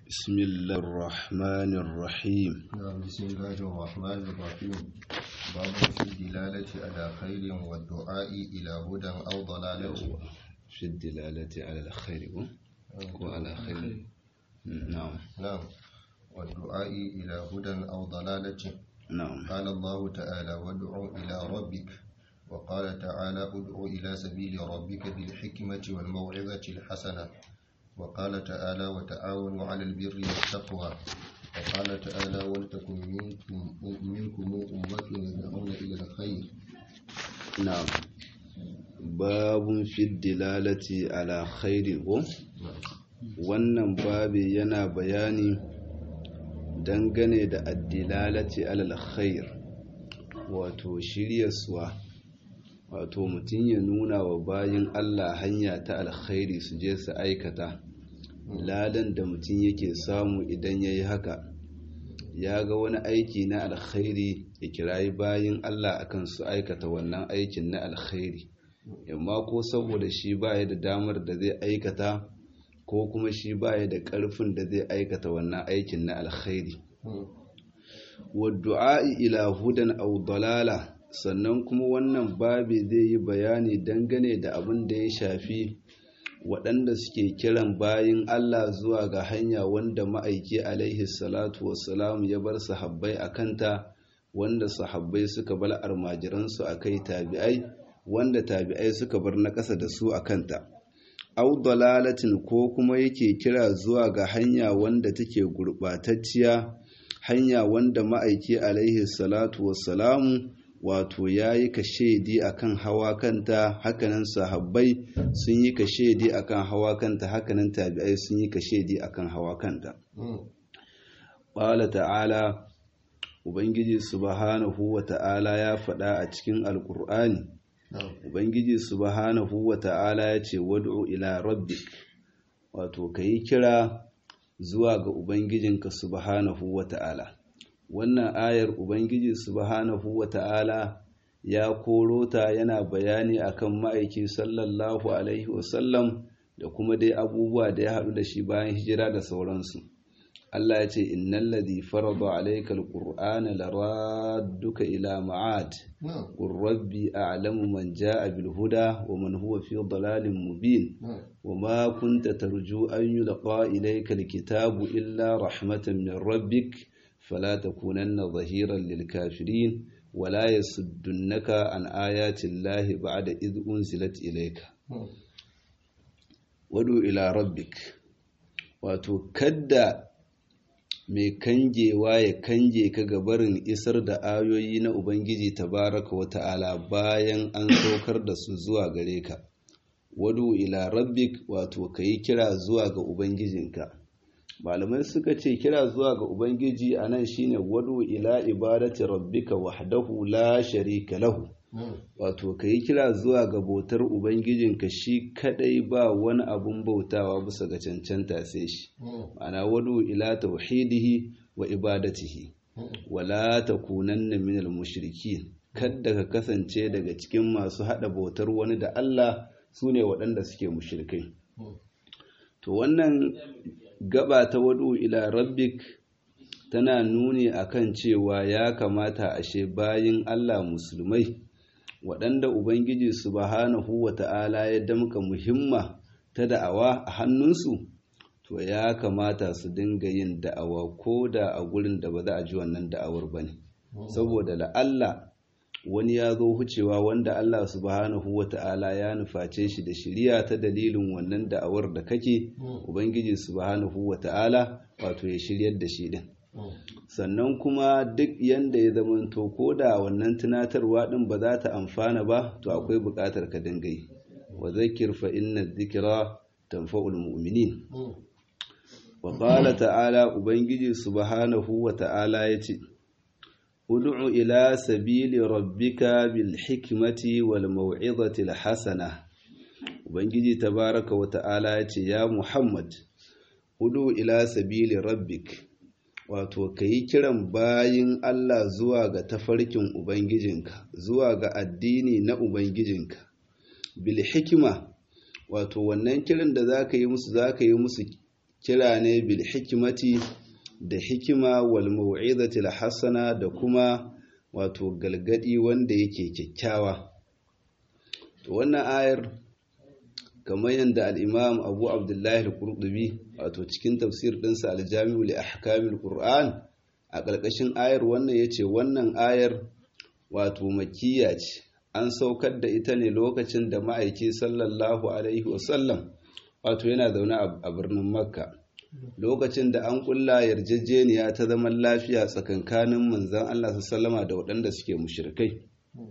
بسم الله الرحمن الرحيم نعم بسم الله الرحمن الرحيم باب في الدلالة على خير والدعاء إلى هدى أو ضلالة في الدلالة على الخير وعلى خير نعم نعم والدعاء إلى هدى أو ضلالة نعم قال الله تعالى وادع إلى ربك وقال تعالى ادع إلى سبيل ربك بالحكمة والموعظة الحسنة وقال تعالى وتعاونوا على البر والتقوى وقال تعالى ولتكن منكم منكم أمة يدعون إلى الخير نعم باب في الدلالة على خير wannan babi yana bayani dangane da addilalati alal khair wato shiryaswa wato mutum ya nuna wa bayin Allah hanya ta alkhairi su je su aikata ladan da mutum yake samu idan ya yi haka ya ga wani aiki na alkhairi ya kirayi bayin Allah akan su aikata wannan aikin na alkhairi yamma ko saboda shi baya da damar da zai aikata ko kuma shi baya da ƙarfin da zai aikata wannan aikin na alkhairi wadda'i ila hudan aw dalala sannan kuma wannan babi zai yi bayani dangane da abin da ya shafi waɗanda suke kiran bayin Allah zuwa ga hanya wanda ma'aiki alaihi salatu wassalam ya bar sahabbai a kanta wanda sahabbai suka bar almajiransu a kai tabi'ai wanda tabi'ai suka bar na ƙasa da su a kanta au dalalatin ko kuma yake kira zuwa ga hanya wanda take gurɓatacciya hanya wanda ma'aiki alaihi salatu wassalamu wato ya yi kashedi akan hawa kanta hakanan sahabbai sun yi kashedi akan hawa kanta hakanan tabi'ai sun yi kashedi akan hawa kanta ƙwala ta'ala ubangiji subhanahu wa ta'ala ya faɗa a cikin alƙur'ani ubangiji subhanahu wa ta'ala ya ce wad'u ila rabbik wato ka yi kira zuwa ga ubangijinka subhanahu wa ta'ala wannan ayar ubangiji subhanahu wa ta'ala ya koro ta yana bayani akan ma'aiki sallallahu alaihi wasallam da kuma dai abubuwa da ya haɗu da shi bayan hijira da sauransu Allah ya ce innal ladhi farada alayka alqur'ana laradduka ila ma'ad qur rabbi a'lamu man jaa bil huda wa man huwa fi dalalin mubin wa ma kunta tarju an yulqa ilayka alkitabu illa rahmatan min rabbik fala takunanna dhahiran lil kafirin ولا يصدنك عن آيات الله بعد إذ أنزلت إليك ودو إلى ربك wato kadda mai kangewa ya kange ka ga barin isar da ayoyi na Ubangiji tabaraka wa ta'ala bayan an saukar da su zuwa gare ka, wadu ila rabbik wato ka yi kira zuwa ga Ubangijinka. Malamai suka ce kira zuwa ga Ubangiji a nan shine wadu ila ibadati rabbika wahdahu la sharika lahu. wato ka yi kira zuwa ga bautar ubangijinka shi kadai ba wani abun bautawa bisa ga cancanta sai shi ma'ana wadu ila tauhidihi wa ibadatihi wala takunanna minal mushrikin kadda ka kasance daga cikin masu hada bautar wani da Allah sune waɗanda suke mushrikai to wannan gaba ta wadu ila rabbik tana nuni akan cewa ya kamata ashe bayin Allah musulmai waɗanda Ubangiji subhanahu wa ta'ala ya damka muhimma ta da'awa a hannunsu, to ya kamata su dinga yin da'awa ko da a gurin da ba za a ji wannan da'awar ba ne. Saboda la'alla wani ya zo hucewa wanda Allah subhanahu wa ta'ala ya nuface shi da shiriya ta dalilin wannan da'awar da kake, Ubangiji subhanahu wa ta'ala wato ya shiryar da shi ɗin. sannan kuma duk yanda ya zamanto ko da wannan tunatarwa din ba za ta amfana ba to akwai buƙatar ka dinga yi wa zakir fa inna dhikra tanfa'ul mu'minin wa qala ta'ala ubangiji subhanahu wa ta'ala yace ud'u ila sabili rabbika bil hikmati wal mau'izati al hasana ubangiji tabaraka wa ta'ala yace ya muhammad ud'u ila sabili rabbika wato ka yi kiran bayin Allah zuwa ga tafarkin Ubangijinka, zuwa ga addini na Ubangijinka, bil hikima wato wannan kiran da za ka yi musu za ka yi musu kira ne bil hikimati da hikima wal mau'izati hasana da kuma wato galgadi wanda yake kyakkyawa to wannan ayar kamar yadda al-imam abu abdullahi al-qurtubi wato cikin tafsir ɗinsa al-jami'u li ahkamil qur'an a ƙarƙashin ayar wannan yace wannan ayar wato makiyya ce an saukar da ita ne lokacin da ma'aiki sallallahu alaihi wasallam wato yana zaune a birnin makka lokacin da an kulla yarjejeniya ta zaman lafiya tsakankanin manzan Allah sallama da waɗanda suke mushrikai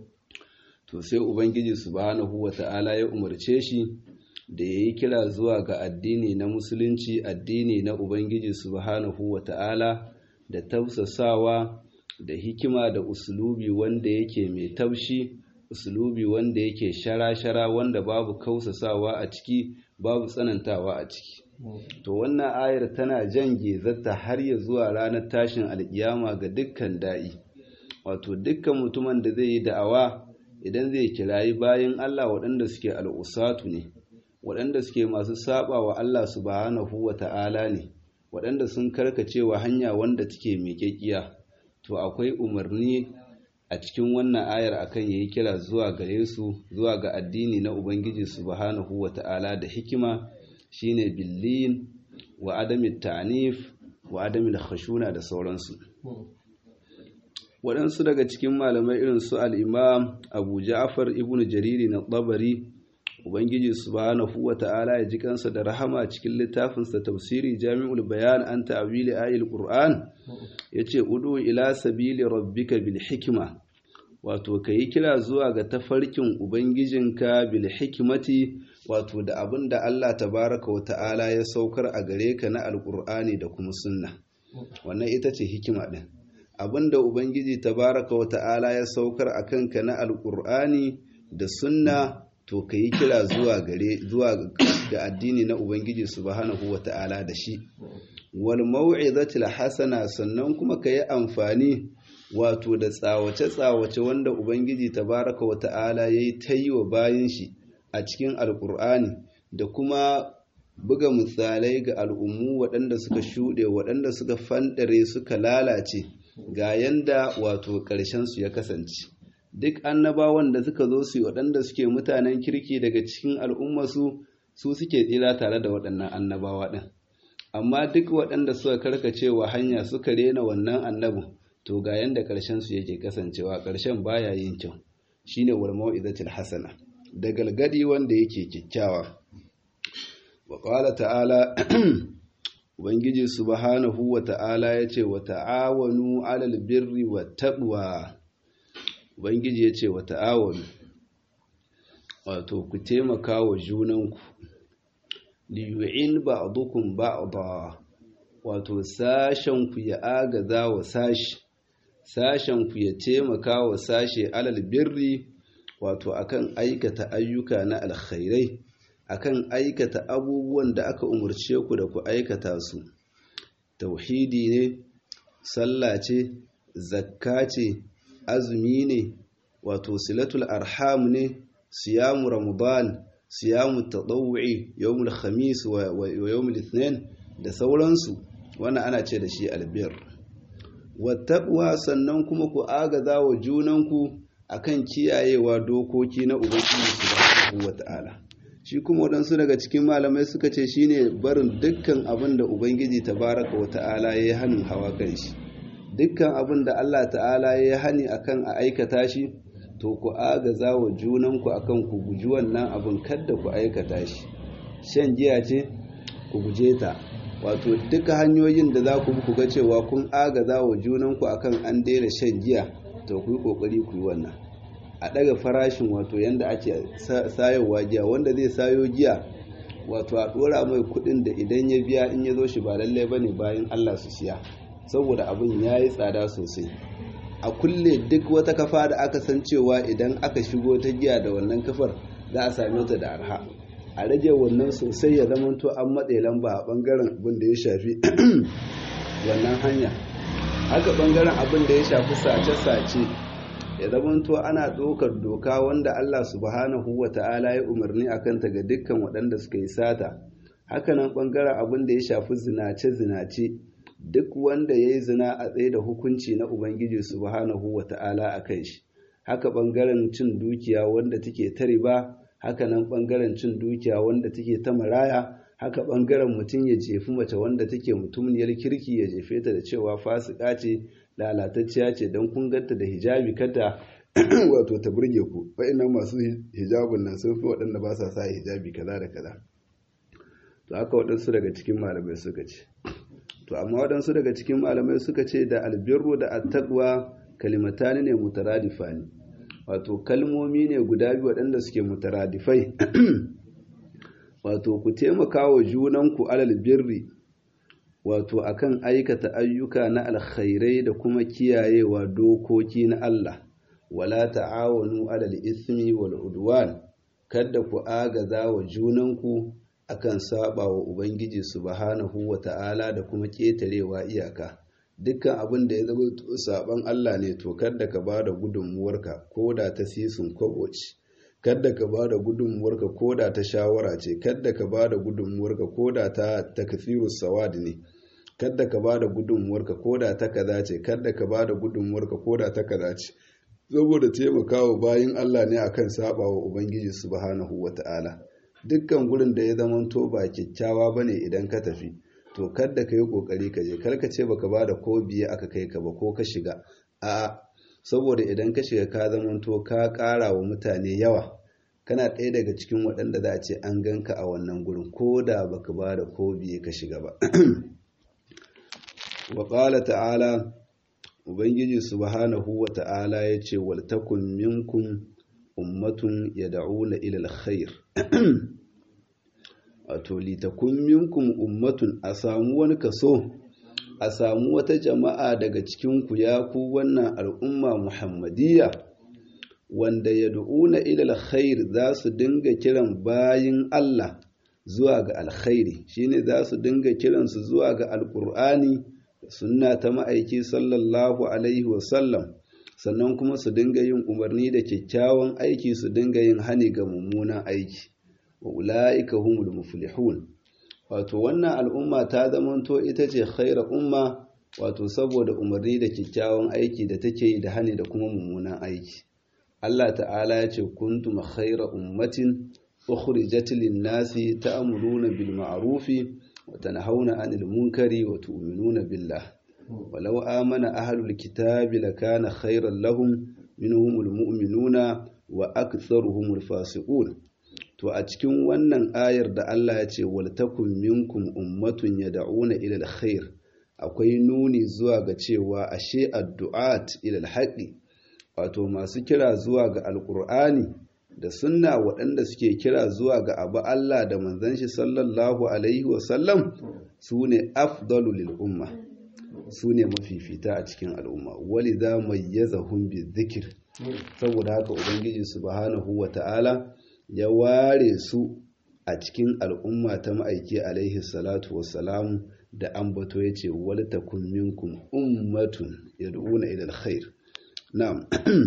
to sai ubangiji subhanahu wata'ala ya umarce shi da ya yi kira zuwa ga addini na musulunci addini na ubangiji subhanahu wata'ala da tausasawa da hikima da usulubi wanda yake mai taushi usulubi wanda yake shara-shara wanda babu kausasawa a ciki babu tsanantawa a ciki to wannan ayar tana jan gezarta har ya zuwa ranar tashin alkiyama ga dukkan da'i wato dukkan mutumin da zai yi da'awa idan zai kirayi bayan Allah waɗanda suke al'usatu ne waɗanda suke masu saba wa Allah subhanahu wa ta'ala ne waɗanda sun karkacewa hanya wanda take miƙaƙiya to akwai umarni a cikin wannan ayar akan yayi kira zuwa gare su zuwa ga addini na Ubangiji subhanahu wa ta'ala da hikima shine billin wa adamin ta'anif wa adamin khashuna da sauransu waɗansu daga cikin malamai irin su al'imam abu ja'afar ibn jariri na tsabari ubangiji subhanahu wa ta'ala ya ji kansa da rahama cikin littafinsa tafsiri jami'ul bayan an ta'wili ayil qur'an yace udu ila sabili rabbika bil hikma wato kayi kira zuwa ga tafarkin ubangijinka bil hikmati wato da abin da Allah tabaraka wa ta'ala ya saukar a gare ka na alqur'ani da kuma sunna wannan ita ce hikima din abin da ubangiji tabaraka wa ta'ala ya saukar a kanka na alqur'ani da sunna to ka yi kira zuwa gare zuwa ga addini na ubangiji subhanahu wata'ala da shi wal mau'izatil hasana sannan kuma ka yi amfani wato da tsawace tsawace wanda ubangiji tabaraka wata'ala yayi ta yi wa bayan shi a cikin alkur'ani da kuma buga misalai ga al'ummu waɗanda suka shuɗe waɗanda suka fanɗare suka lalace ga yanda wato ƙarshensu ya kasance duk annabawan da suka zo su waɗanda suke mutanen kirki daga cikin al'ummasu su suke tsira tare da waɗannan annabawa ɗin amma duk waɗanda suka karkace wa hanya suka rena wannan annabin to ga yanda ƙarshen su yake kasancewa ƙarshen baya yin kyau shine wal mau'izatil hasana da galgadi wanda yake kyakkyawa wa qala ta'ala ubangiji subhanahu wa ta'ala yace wa ta'awanu 'alal birri wat taqwa Ubangiji ya ce wa ta'awonu, wato ku taimaka wa junanku, liyu'in ba a dukun ba a ba, wato sashenku ya agaza wa sashi, sashenku ya taimaka wa sashe alal birri, wato akan aikata ayyuka na alkhairai, akan aikata abubuwan da aka umarce ku da ku aikata su. Tauhidi ne, sallah ce, zakka ce, azumi ne wato silatul arham ne siyamu ramadan siyamu tadawwi yawmul khamis wa yawmul ithnin da sauransu wannan ana ce da shi albir wattaqwa sannan kuma ku agaza wa junanku akan kiyayewa dokoki na ubangiji subhanahu wata'ala shi kuma waɗansu daga cikin malamai suka ce shine barin dukkan abin da ubangiji tabaraka wata'ala ya yi hannun hawa kan shi dukkan abin da Allah ta'ala ya hani akan a aikata shi to ku agaza wa junanku akan ku guji wannan abin kadda ku aikata shi shan giya ce ku guje ta wato duka hanyoyin da za ku ku ga cewa kun agaza wa junanku akan an daina shan giya to ku yi kokari ku yi wannan a daga farashin wato yanda ake sayowa giya wanda zai sayo giya wato a dora mai kudin da idan ya biya in ya zo shi ba lallai bane bayan Allah su siya saboda abin ya yi tsada sosai a kulle duk wata kafa da aka san cewa idan aka shigo ta giya da wannan kafar za a same ta da arha a rage wannan sosai ya zama to an matse lamba a bangaren abin da ya shafi wannan hanya haka bangaren abin da ya shafi sace-sace ya zama to ana ɗaukar doka wanda Allah subhanahu wa ta'ala ya umarni a kanta ga dukkan waɗanda suka yi sata hakanan ɓangaren abin da ya shafi zinace-zinace duk wanda ya yi zina a tsaye da hukunci na ubangiji subhanahu wa ta'ala a kan shi haka ɓangaren cin dukiya wanda take ta riba hakanan ɓangaren cin dukiya wanda take ta maraya haka ɓangaren mutum ya jefi mace wanda take mutumniyar kirki ya jefe ta da cewa fasika ce lalatacciya ce don kun ganta da hijabi kada wato ta burge ku wa'annan masu hijabun nan sun fi waɗanda ba sa sa hijabi kaza da kaza to haka waɗansu daga cikin malamai suka ce to amma waɗansu daga cikin malamai suka ce da albirru da attaqwa kalimatani ne mutaradifani wato kalmomi ne guda biyu waɗanda suke mutaradifai wato ku taimaka wa junanku alal birri wato akan aikata ayyuka na alkhairai da kuma kiyayewa dokoki na Allah wala ta'awanu alal ismi wal udwan kada ku agaza wa junanku akan saba wa ubangiji subhanahu wa ta'ala da kuma ketarewa iyaka dukkan abin da ya zama saban Allah ne to kada ka bada gudunmuwarka ko da ta sisin kwaboci kada ka ba da gudunmuwarka ko da ta shawara ce kada ka ba da gudunmuwarka ko da ta takfirus sawad ne kada ka ba da gudunmuwarka ko da ta kaza ce kada ka ba da gudunmuwarka ko da ta kaza ce saboda taimakawa bayin Allah ne akan saba wa ubangiji subhanahu wata'ala dukkan gurin da ya zamanto ba kyakkyawa bane idan ka tafi to kada ka yi kokari ka je kar ka ce baka ba da ko biye aka kai ka ba ko ka shiga a'a saboda idan ka shiga ka zamanto ka ƙara wa mutane yawa kana ɗaya daga cikin waɗanda za a ce an ganka a wannan gurin ko da baka ba da ko biye ka shiga ba wa ƙala ta'ala ubangiji subhanahu wa ta'ala ya ce waltakun minkum ummatun yad'una ila alkhair wato litakun minkum ummatun a samu wani kaso a samu wata jama'a daga cikinku ya ku wannan al'umma muhammadiyya wanda ya du'una ilal khair za su dinga kiran bayin Allah zuwa ga alkhairi shine za su dinga kiransu zuwa ga alkur'ani sunna ta ma'aiki sallallahu alaihi wasallam sannan kuma su dinga yin umarni da kyakkyawan aiki su dinga yin hani ga mummunan aiki wa ula'ika humul muflihun wato wannan al'umma ta zamanto ita ce khaira umma wato saboda umarni da kyakkyawan aiki da take yi da hani da kuma mummunan aiki Allah ta'ala ya ce kuntum khaira ummatin ukhrijat lin-nasi ta'muruna bil ma'rufi wa tanhauna 'anil munkari wa tu'minuna billah walau amana ahlul kitabi lakana khairan lahum minhumul mu'minuna wa aktharuhumul fasiqun to a cikin wannan ayar da Allah ya ce waltakun minkum ummatun yad'una ila alkhair akwai nuni zuwa ga cewa ashe addu'at ila alhaqi wato masu kira zuwa ga alqur'ani da sunna waɗanda suke kira zuwa ga abu Allah da manzon shi sallallahu alaihi wa sallam sune afdalu lil umma sune mafifita a cikin al'umma walidha mayyazahum bizikr saboda haka ubangiji subhanahu wa ta'ala ya ware su a cikin al'umma ta ma'aiki alaihi salatu wassalamu da ambato ya ce wal takun minkum ummatun yad'una ila alkhair na'am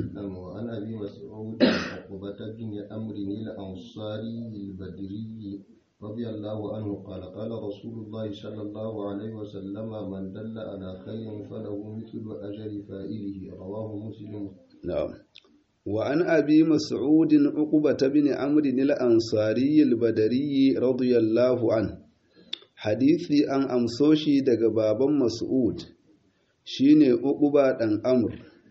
wa an abi mas'ud uqbata bin amr al ansari al badri رضي الله عنه قال قال رسول الله صلى الله عليه وسلم من دل على خير فله مثل أجر فائله رواه مسلم نعم وعن أبي مسعود عقبة بن عمرو الأنصاري البدري رضي الله عنه حديثي أن أمسوشي دق بابا مسعود شيني عقبة أن أمر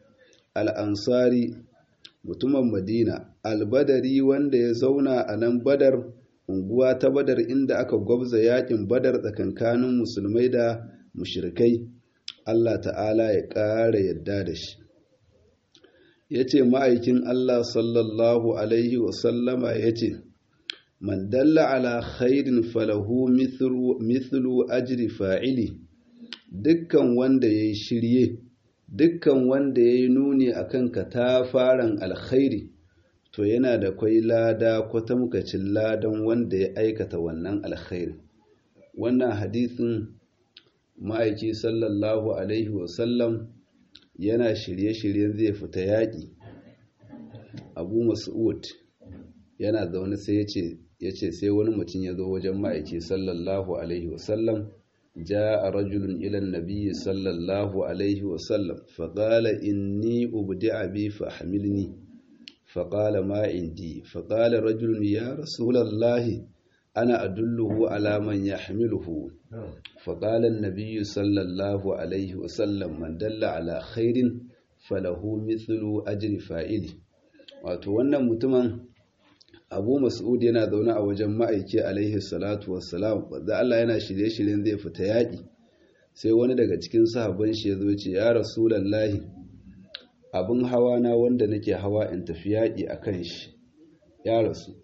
الأنصاري mutumin Madina albadari wanda ya zauna a nan badar unguwa ta badar inda aka gwabza yakin badar tsakankanin musulmai da mushrikai Allah ta'ala ya ƙara yadda da shi ya ce ma'aikin Allah sallallahu Alaihi wasallama ya ce, Man dalla ala khairin falahu mithlu ajri fa'ili, dukkan wanda ya yi shirye, dukkan wanda ya yi nuni a kan katafaren alkhairi, to yana da kwai lada kwatamkacin ladan wanda ya aikata wannan alkhairi. Wannan hadisin ma'aiki sallallahu Alaihi wasallam yana shirye-shiryen zai fita yaƙi abu mas'ud yana zaune sai ya ce yace sai wani mutum ya zo wajen ma'aiki sallallahu alaihi wasallam جاء رجل إلى النبي صلى الله عليه وسلم فقال إني أبدع بي فاحملني فقال ما عندي فقال رجل يا رسول الله أنا أدله على من يحمله فقال النبي صلى الله عليه وسلم من دل على خير فله مثل أجر فائله wato wannan mutumin abu mas'ud yana zaune a wajen ma'aiki alaihi salatu wassalam wadda Allah yana shirye-shiryen zai fita yaƙi sai wani daga cikin sahabban shi ya zo ce ya rasulallahi abin hawa na wanda nake hawa in tafi yaƙi a kan shi ya rasu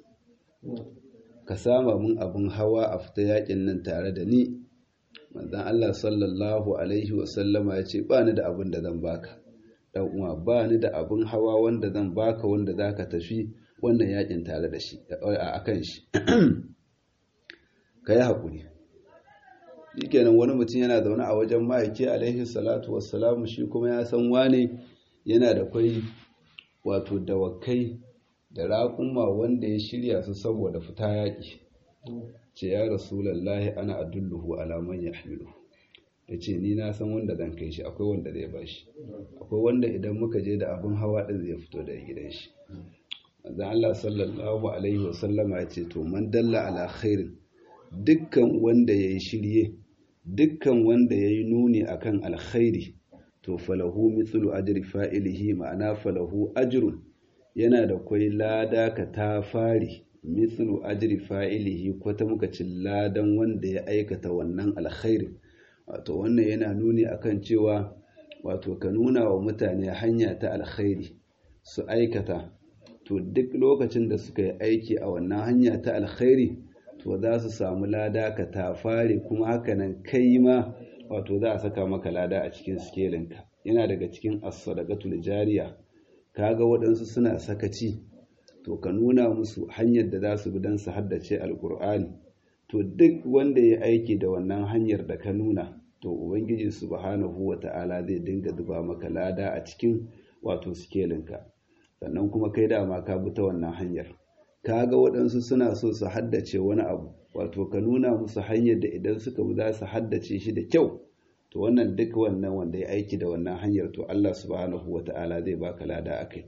ka sama mun abin hawa a fita yaƙin nan tare da ni manzon Allah sallallahu alaihi wasallama ya ce ba ni da abin da zan baka dan uwa ba ni da abin hawa wanda zan baka wanda zaka tafi wannan yakin tare da shi a kan shi ka yi haƙuri shikenan wani mutum yana zaune a wajen ma'aiki alaihi salatu wassalamu shi kuma ya san wane yana da kwai wato dawakai da raƙuma wanda ya shirya su saboda fita yaƙi ce ya rasulallahi ana adulluhu alaman ya hamilu ya ce ni na san wanda zan kai shi akwai wanda zai ba shi akwai wanda idan muka je da abin hawa ɗin zai fito daga gidan shi da Allah sallallahu alaihi wasallama ya ce to man dalla ala khairin dukkan wanda ya yi shirye dukkan wanda ya yi nuni akan alkhairi to falahu mithlu ajri fa'ilihi ma'ana falahu ajrun yana da kwai lada ka ta fari mithlu ajri fa'ilihi kwata muka ci ladan wanda ya aikata wannan alkhairi wato wannan yana nuni akan cewa wato ka nuna wa mutane hanya ta alkhairi su aikata to duk lokacin da suka yi aiki a wannan hanya ta alkhairi to za su samu lada ka ta fare kuma hakanan kai ma wato za a saka maka lada a cikin skelinka yana daga cikin as-sadaqatul jariya kaga waɗansu suna sakaci to ka nuna musu hanyar da za su bi don su haddace alkur'ani to duk wanda ya aiki da wannan hanyar da ka nuna to ubangiji subhanahu wata'ala zai dinga zuba maka lada a cikin wato skelinka sannan kuma kai dama ka bi ta wannan hanyar ka ga waɗansu suna so su haddace wani abu wato ka nuna musu hanyar da idan suka bi za su haddace shi da kyau to wannan duk wannan wanda ya aiki da wannan hanyar to Allah subhanahu wata'ala zai baka lada akai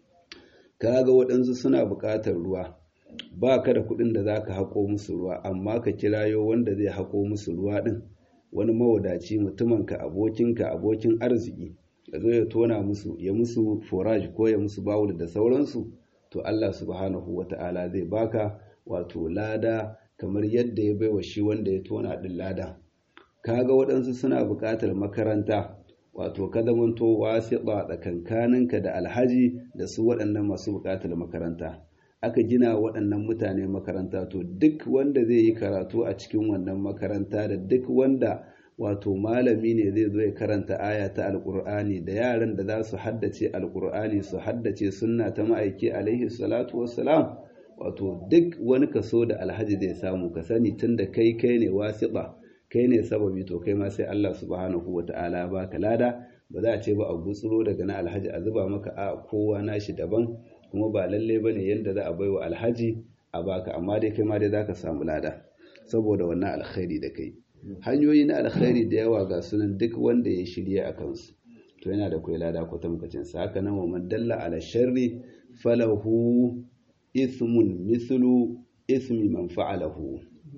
ka ga waɗansu suna buƙatar ruwa ba ka da kuɗin da za ka haƙo musu ruwa amma ka kirayo wanda zai haƙo musu ruwa ɗin wani mawadaci mutumanka abokinka abokin arziki ya zo ya tona musu ya musu forage ko ya musu bawul da sauransu to Allah subhanahu wata'ala zai baka wato lada kamar yadda ya baiwa shi wanda ya tona din lada kaga waɗansu suna buƙatar makaranta wato ka zamanto wasiƙa tsakankaninka da alhaji da su waɗannan masu buƙatar makaranta aka gina waɗannan mutane makaranta to duk wanda zai yi karatu a cikin wannan makaranta da duk wanda wato malami ne zai zo ya karanta aya ta alkur'ani da yaran da za su haddace alkur'ani su haddace sunna ta ma'aiki alaihi salatu wassalam wato duk wani kaso da alhaji zai samu ka sani tunda kai kai ne wasiƙa kai ne sababi to kai ma sai Allah subhanahu wata'ala ba ka lada ba za a ce ba a gutsuro daga na alhaji a zuba maka a kowa nashi daban kuma ba lalle bane yanda za a baiwa alhaji a baka amma dai kai ma dai zaka samu lada saboda wannan alkhairi da kai hanyoyi na alkhairi da yawa ga sunan duk wanda ya shirye a kansu to yana da kwai lada ko tamkacin sa haka nan wa man dalla ala sharri falahu ithmun mithlu ithmi man fa'alahu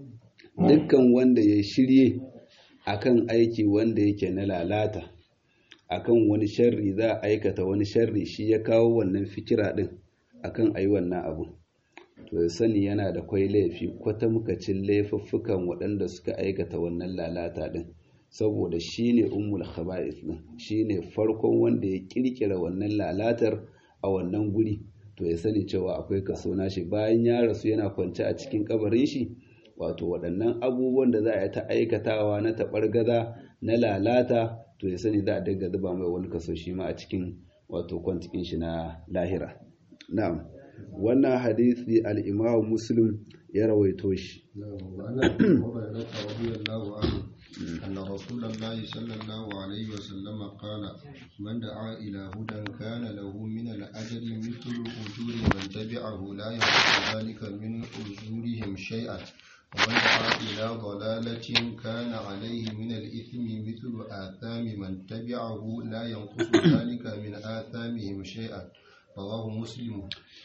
dukkan wanda ya shirye akan aiki wanda yake na lalata akan wani sharri za a aikata wani sharri shi ya kawo wannan fikira din akan ayi wannan abu to ya sani yana da kwai laifi kwatamkacin laifuffukan waɗanda suka aikata wannan lalata ɗin saboda shi ne ummul khaba'is ɗin shi ne farkon wanda ya ƙirƙira wannan lalatar a wannan guri to ya sani cewa akwai kaso nashi bayan ya rasu yana kwance a cikin kabarin shi wato waɗannan abubuwan da za a yi ta aikatawa na taɓargaza na lalata to ya sani za a dinga zuba mai wani kaso shi ma a cikin wato kwantikin shi na lahira na'am wannan hadisi al-Imam Muslim ya rawaito shi وعن ابي هريره رضي الله عنه ان رسول الله صلى الله عليه وسلم قال من دعا الى هدى كان له من الاجر مثل اجور من تبعه لا ينقص ذلك من اجورهم شيئا ومن دعا الى ضلاله كان عليه من الاثم مثل اثام من تبعه لا ينقص ذلك من اثامهم شيئا رواه مسلم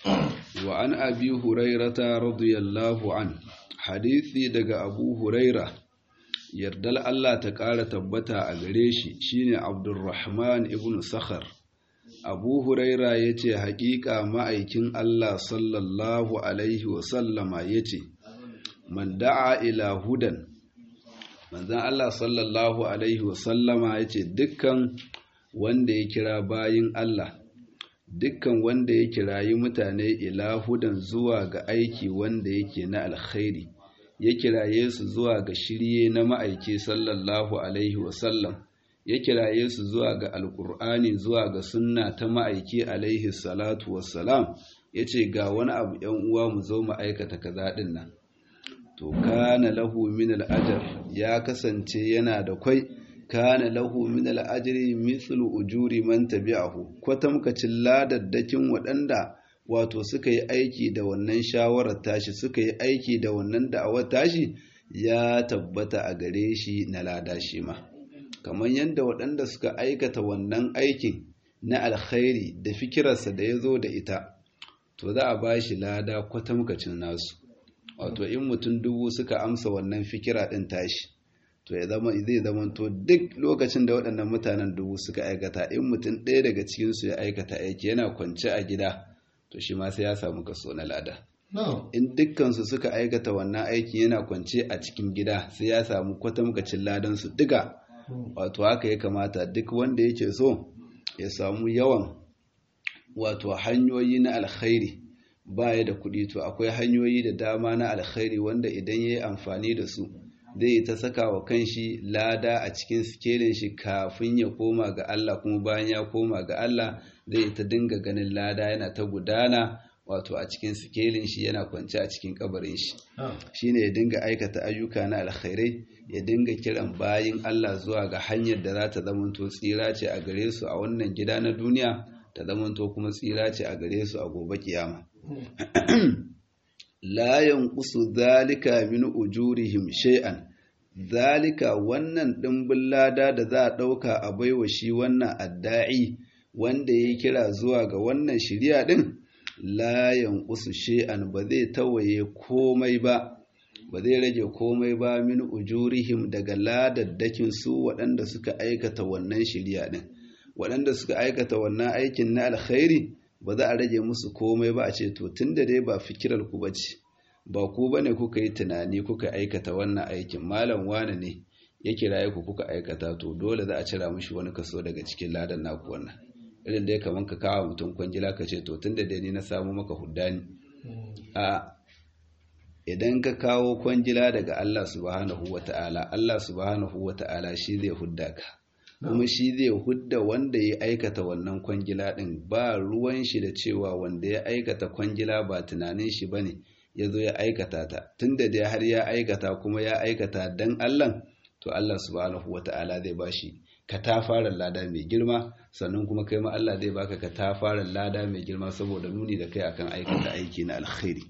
وعن أبي هريرة رضي الله عنه hadisi daga Abu Huraira yardal Allah ta ƙara tabbata a gare shi shine Abdurrahman ibn Sakhar Abu Huraira yace haƙiƙa ma'aikin Allah sallallahu alaihi wa sallama yace man da'a ila hudan manzon Allah sallallahu alaihi wa sallama yace dukkan wanda ya kira bayin Allah dukkan wanda ya kirayi mutane ila hudan zuwa ga aiki wanda yake na alkhairi ya kiraye su zuwa ga shirye na ma'aiki sallallahu alaihi wasallam ya kiraye su zuwa ga alkur'ani zuwa ga sunna ta ma'aiki alaihi salatu wassalam ya ce ga wani abu ‘yan uwa mu zo mu aikata kaza ɗin nan to kana lahu min al'ajar ya kasance yana da kwai kana lahu min al'ajri mithlu ujuri man tabi'ahu kwatamkacin ladaddakin waɗanda wato suka yi aiki da wannan shawarar tashi suka yi aiki da wannan da'awar tashi ya tabbata a gare shi na lada shi ma kamar yadda waɗanda suka aikata wannan aikin na alkhairi da fikirarsa da ya zo da ita to za a ba shi lada kwatamkacin nasu wato in mutum dubu suka amsa wannan fikira ɗin tashi to ya zama zai zama to duk lokacin da waɗannan mutanen dubu suka aikata in mutum ɗaya daga cikinsu ya aikata aiki yana kwance a gida to shi ma sai ya samu kaso na lada in dukkansu suka aikata wannan aiki yana kwance a cikin gida sai ya samu kwatamkacin ladan su duka wato haka ya kamata duk wanda yake so ya samu yawan wato hanyoyi na alkhairi baya da kuɗi to akwai hanyoyi da dama na alkhairi wanda idan ya yi amfani da su zai ta saka wa kanshi lada a cikin sikelin shi kafin ya koma ga Allah kuma bayan ya koma ga Allah zai ta dinga ganin lada yana ta gudana wato a cikin sikelin shi yana kwance a cikin kabarin shi shine ya dinga aikata ayyuka na alkhairai ya dinga kiran bayin Allah zuwa ga hanyar da za ta zamanto tsira ce a gare su a wannan gida na duniya ta zamanto kuma tsira ce a gare su a gobe kiyama la yanqusu zalika min ujurihim shay'an zalika wannan dimbin lada da za a dauka a baiwa shi wannan adda'i wanda ya kira zuwa ga wannan shiriya din la yanqusu shay'an ba zai tawaye komai ba ba zai rage komai ba min ujurihim daga ladaddakin su waɗanda suka aikata wannan shiriya din waɗanda suka aikata wannan aikin na alkhairi ba za a rage musu komai ba a ce to tunda dai ba fikirar ku bace ba ku bane kuka yi tunani kuka aikata wannan aikin malam wane ne ya kiraye ku kuka aikata to dole za a cira mishi wani kaso daga cikin ladan naku wannan irin dai kaman ka kawo mutum kwangila ka ce to tunda dai ni na samu maka huddani a idan ka kawo kwangila daga Allah subhanahu wata'ala Allah subhanahu wata'ala shi zai hudda ka kuma shi zai hudda wanda ya aikata wannan kwangila ɗin ba ruwan shi da cewa wanda ya aikata kwangila ba tunanin shi bane ya zo ya aikata ta tunda dai har ya aikata kuma ya aikata dan Allah to Allah subhanahu wata'ala zai bashi katafaren lada mai girma sannan kuma kai ma Allah zai baka katafaren lada mai girma saboda nuni da kai akan aikata aiki na alkhairi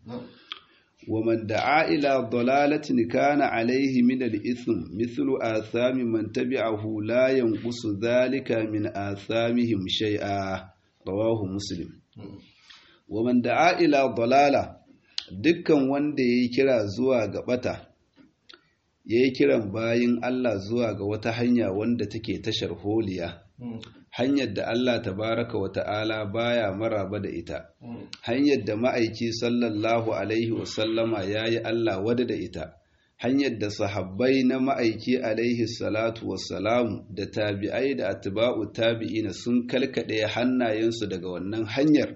ومن دعا إلى ضلالة كان عليه من الإثم مثل آثام من تبعه لا ينقص ذلك من آثامهم شيئا رواه مسلم ومن دعا إلى ضلالة dukkan wanda ya yi kira zuwa ga bata ya yi kiran bayin Allah zuwa ga wata hanya wanda take tashar holiya hanyar da Allah tabaraka wa ta'ala baya maraba da ita hanyar da ma'aiki sallallahu alaihi wasallama ya yi Allah wada da ita hanyar da sahabbai na ma'aiki alaihi salatu wassalamu da tabi'ai da atba'u tabi'ina sun kalkaɗe hannayensu daga wannan hanyar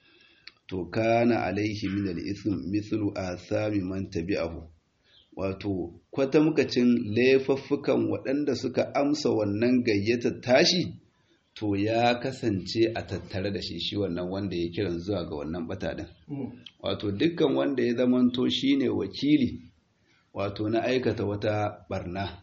to kana alaihi min al-ithm mithlu athami man tabi'ahu wato kwatamkacin laifuffukan waɗanda suka amsa wannan gayyatar tashi to ya kasance a tattare da shi shi wannan wanda ya kiran zuwa ga wannan bata din wato dukkan wanda ya zamanto shine wakili wato na aikata wata barna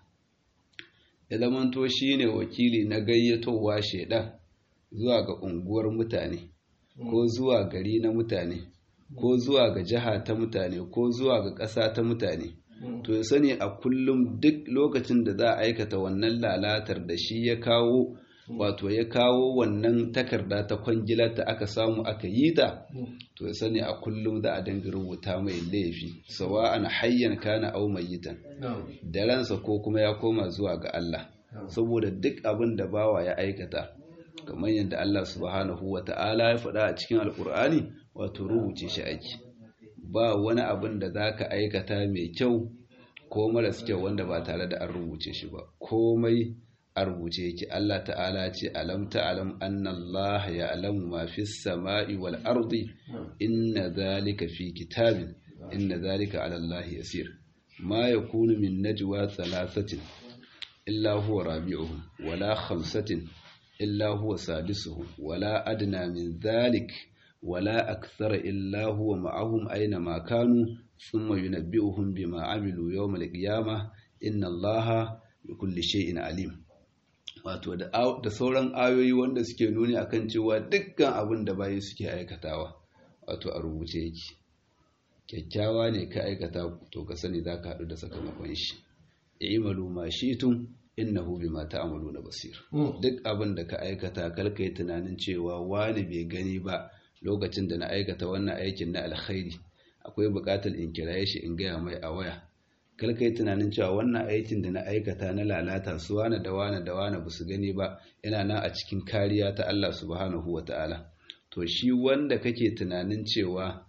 ya zamanto shine wakili na gayyatowa shedan zuwa ga unguwar mutane ko zuwa gari na mutane ko zuwa ga jiha ta mutane ko zuwa ga ƙasa ta mutane to ya sani a kullum duk lokacin da za a aikata wannan lalatar da shi ya kawo wato ya kawo wannan takarda ta kwangila ta aka samu aka yi ta to ya sani a kullum za a dinga rubuta mai laifi sawa'an hayyan kana au mayitan da ransa ko kuma ya koma zuwa ga Allah saboda duk abin da bawa ya aikata kamar yadda Allah subhanahu wa ta'ala ya faɗa a cikin alkur'ani wato rubuce shi aiki ba wani abin da za ka aikata mai kyau ko maras kyau wanda ba tare da an rubuce shi ba komai a rubuce yake Allah ta'ala ce alam ta'lam anna Allah ya'lamu ma fis sama'i wal ardi inna dhalika fi kitabin inna dhalika 'ala Allah yasir ma yakunu min najwa thalathatin illa huwa rabi'uhum wala khamsatin illa huwa sadisuhum wala adna min dhalik wala akthara illa huwa ma'ahum aina ma kanu thumma yunabbi'uhum bima 'amilu yawm al-qiyamah inna Allaha bikulli shay'in alim wato da sauran ayoyi wanda suke nuni akan cewa dukkan abin da bayi suke aikatawa wato a rubuce yake kyakkyawa ne ka aikata to ka sani za ka haɗu da sakamakon shi imalu ma shitum innahu bima ta'maluna basir duk abin da ka aikata kalka yi tunanin cewa wani bai gani ba lokacin da na aikata wannan aikin na alkhairi akwai buƙatar in kiraye shi in gaya mai a waya kalka yi tunanin cewa wannan aikin da na aikata na lalata su wane da wane da wane ba su gani ba yana nan a cikin kariya ta Allah subhanahu wa ta'ala to shi wanda kake tunanin cewa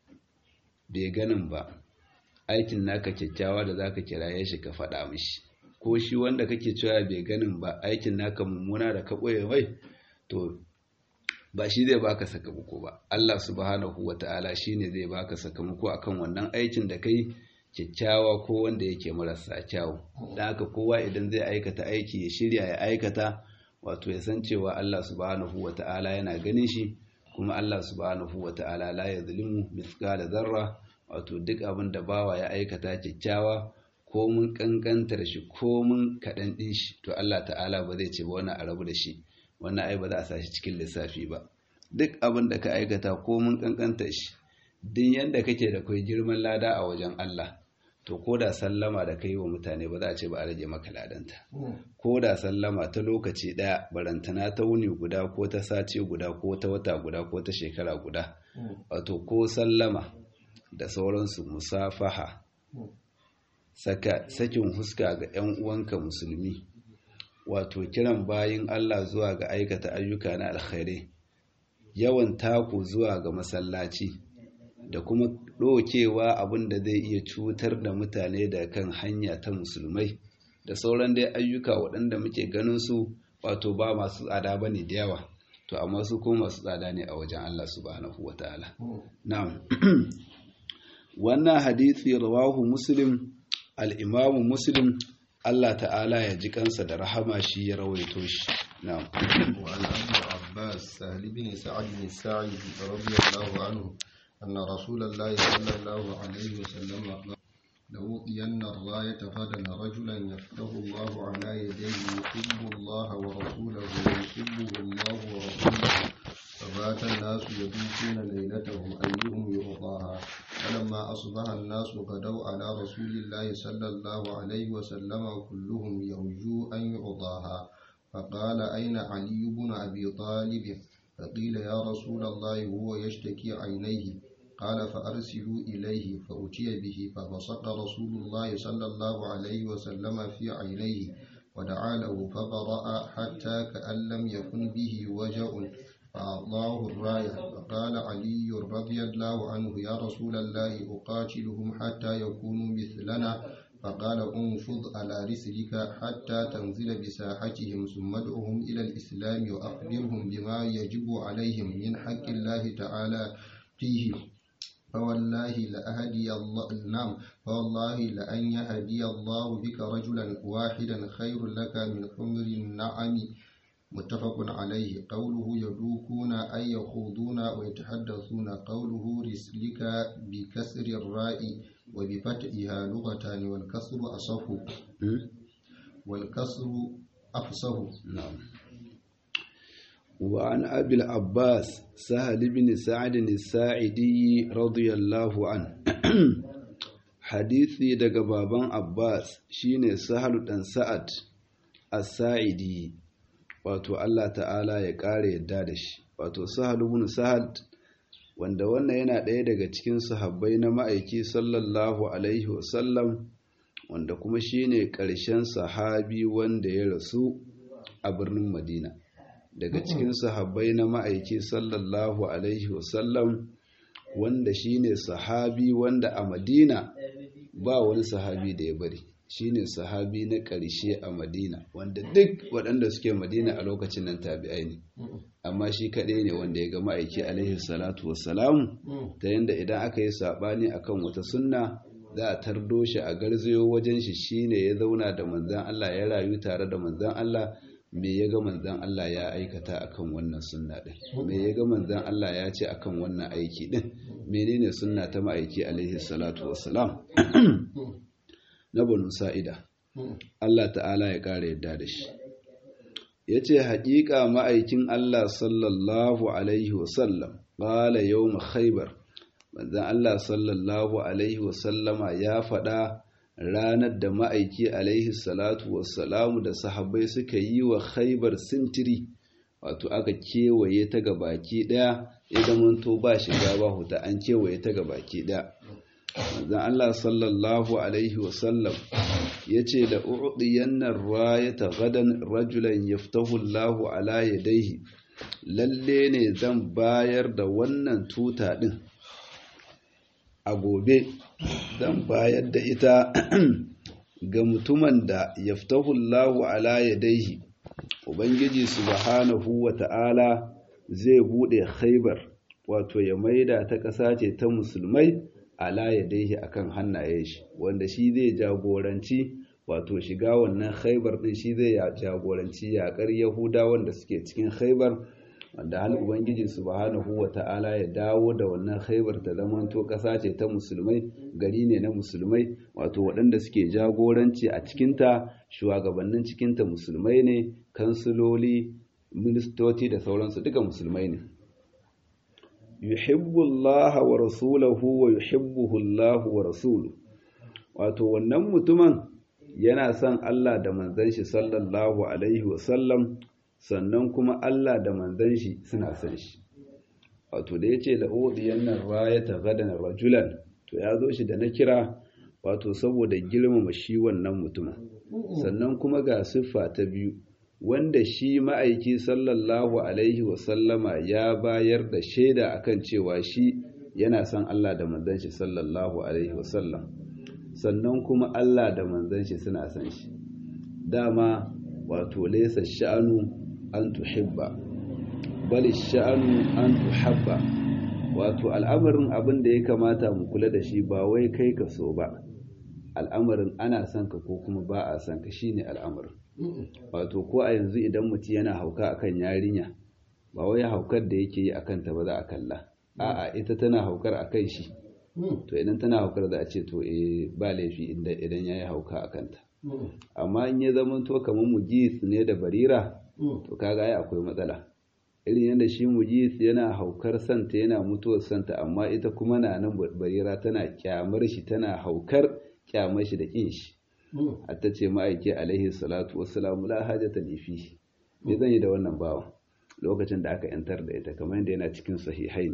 bai ganin ba aikin naka kyakkyawa da zaka kiraye shi ka faɗa mishi ko shi wanda kake cewa bai ganin ba aikin naka mummuna da ka ɓoye mai to ba shi zai baka sakamako ba Allah subhanahu wa ta'ala shine zai baka sakamako akan wannan aikin da kai kyakkyawa ko wanda yake marasa kyawu don haka kowa idan zai aikata aiki ya shirya ya aikata wato ya san cewa Allah subhanahu wa ta'ala yana ganin shi kuma Allah subhanahu wa ta'ala la ya zulimu mithqala zarra wato duk abin da bawa ya aikata kyakkyawa ko mun kankantar shi ko mun kaɗan ɗin shi to Allah ta'ala ba zai ce ba wannan a rabu da shi wannan ai ba za a sa shi cikin lissafi ba duk abin da ka aikata ko mun kankantar shi din yadda kake da kai girman lada a wajen Allah to ko da sallama da kai wa mutane ba za a ce ba a rage maka ladanta ko da sallama ta lokaci ɗaya barantana ta wuni guda ko ta sace guda ko ta wata guda ko ta shekara guda wato ko sallama da sauransu musafaha sakin huska ga 'yan uwanka musulmi wato kiran bayin Allah zuwa ga aikata ayyuka na alkhairai yawan taku zuwa ga masallaci da kuma ɗokewa abin da zai iya cutar da mutane da kan hanya ta musulmai da sauran dai ayyuka waɗanda muke ganin su wato ba masu tsada ba ne da yawa to amma su kuma masu tsada ne a wajen Allah subhanahu wa ta'ala na'am wannan hadisi rawahu muslim al-imamu muslim Allah ta'ala ya ji kansa da rahama shi ya rawaito shi na'am وعن أبي عباس سهل بن سعد بن الساعدي رضي الله عنه أن رسول الله صلى الله عليه وسلم قال لأوطين الراية غدا رجلا يفتح الله على يديه يحب الله ورسوله ويحبه الله ورسوله فبات الناس يبيتون ليلتهم أيهم يعطاها فلما أصبح الناس غدوا على رسول الله صلى الله عليه وسلم كلهم يرجو أن يعطاها فقال أين علي بن أبي طالب فقيل يا رسول الله هو يشتكي عينيه قال فأرسلوا إليه فأتي به فبصق رسول الله صلى الله عليه وسلم في عينيه ودعا له فبرأ حتى كأن لم يكن به وجع فأعطاه الراية فقال علي رضي الله عنه يا رسول الله أقاتلهم حتى يكونوا مثلنا فقال انفض على رسلك حتى تنزل بساحتهم ثم ادعهم إلى الإسلام وأخبرهم بما يجب عليهم من حق الله تعالى فيه فوالله لأهدي الله نعم فوالله لأن يهدي الله بك رجلا واحدا خير لك من حمر النعم متفق عليه قوله يدوكون أي يخوضون ويتحدثون قوله رسلك بكسر الراء وبفتحها لغتان والكسر أصف والكسر أفصه نعم وعن أبي العباس سهل بن سعد الساعدي رضي الله عنه حديثي daga baban Abbas shine Sahal dan Sa'ad as-Sa'idi wato Allah ta'ala ya kare yadda da shi wato Sahal ibn Sa'ad wanda wannan yana ɗaya daga cikin sahabbai na ma'aiki sallallahu alaihi wasallam wanda kuma shine ƙarshen sahabi wanda ya rasu a birnin Madina daga cikin sahabbai na ma'aiki sallallahu alaihi wasallam wanda shine sahabi wanda a Madina ba wani sahabi da ya bari shine sahabi na ƙarshe a Madina wanda duk waɗanda suke Madina a lokacin nan tabi'ai ne amma shi kaɗai ne wanda ya ga ma'aiki alaihi salatu wassalamu ta yanda idan aka yi saɓani akan wata sunna za a tardo shi a garzayo wajen shi shine ya zauna da manzan Allah ya rayu tare da manzan Allah me ya ga manzan Allah ya aikata akan wannan sunna din me ya ga manzan Allah ya ce akan wannan aiki din menene sunna ta ma'aiki alaihi salatu wassalam na banu sa'ida Allah ta'ala ya kare yadda da shi yace haƙiƙa ma'aikin Allah sallallahu alaihi wasallam qala yawm khaybar manzan Allah sallallahu Alaihi wasallama ya faɗa ranar da ma'aiki alaihi salatu wassalamu da sahabbai suka yi wa khaibar sintiri wato aka kewaye ta ga baki ɗaya idan manto ba shiga ba huta an kewaye ta ga baki ɗaya manzan Allah sallallahu Alaihi wasallam ya ce da uɗiyannan rayata gadan rajulan yaftahu Allahu ala yadaihi lalle ne zan bayar da wannan tuta ɗin a gobe zan bayar da ita ga mutumin da yaftahullahu ala yadaihi ubangiji subhanahu wa ta'ala zai bude khaybar wato ya maida ta ƙasa ce ta musulmai ala yadaihi akan hannaye shi wanda shi zai jagoranci wato shiga wannan khaybar din shi zai jagoranci yaƙar yahudawan da suke cikin khaybar wanda hal ubangiji subhanahu wa ta'ala ya dawo da wannan khaibar ta zamanto ƙasa ce ta musulmai gari ne na musulmai wato waɗanda suke jagoranci a cikinta shugabannin cikinta musulmai ne kansiloli ministoci da sauransu duka musulmai ne yuhibbu Allah wa rasulahu wa yuhibbuhu Allah wa rasuluhu wato wannan mutumin yana son Allah da manzon shi sallallahu alaihi wa sallam sannan kuma Allah da manzon shi suna son shi wato da yace la udiyan nan rayata gadan rajulan to ya zo shi da na kira wato saboda girmama shi wannan mutumin sannan kuma ga siffa ta biyu wanda shi ma'aiki sallallahu alaihi wasallama ya bayar da shaida akan cewa shi yana son Allah da manzon shi sallallahu alaihi wasallam sannan kuma Allah da manzon shi suna son shi dama wato laysa sha'anu an tuhibba bali sha'anu an tuhabba wato al'amarin abin da ya kamata mu kula da shi ba wai kai ka so ba al'amarin ana son ka ko kuma ba a son ka shine al'amarin wato ko a yanzu idan mutum yana hauka akan yarinya ba wai haukar da yake yi akan ta ba za a kalla a'a ita tana haukar akan shi to idan tana haukar da a ce to eh ba laifi idan yayi hauka akan ta amma in ya zama to kamar mujis ne da barira to kaga ai akwai matsala irin yadda shi mujis yana haukar santa yana mutuwar santa amma ita kuma na nan barira tana kyamar shi tana haukar kyamar shi da kin shi hatta ce ma'aiki alaihi salatu wassalamu la hajata li fi me zan yi da wannan bawan lokacin da aka yantar da ita kamar yadda yana cikin sahihain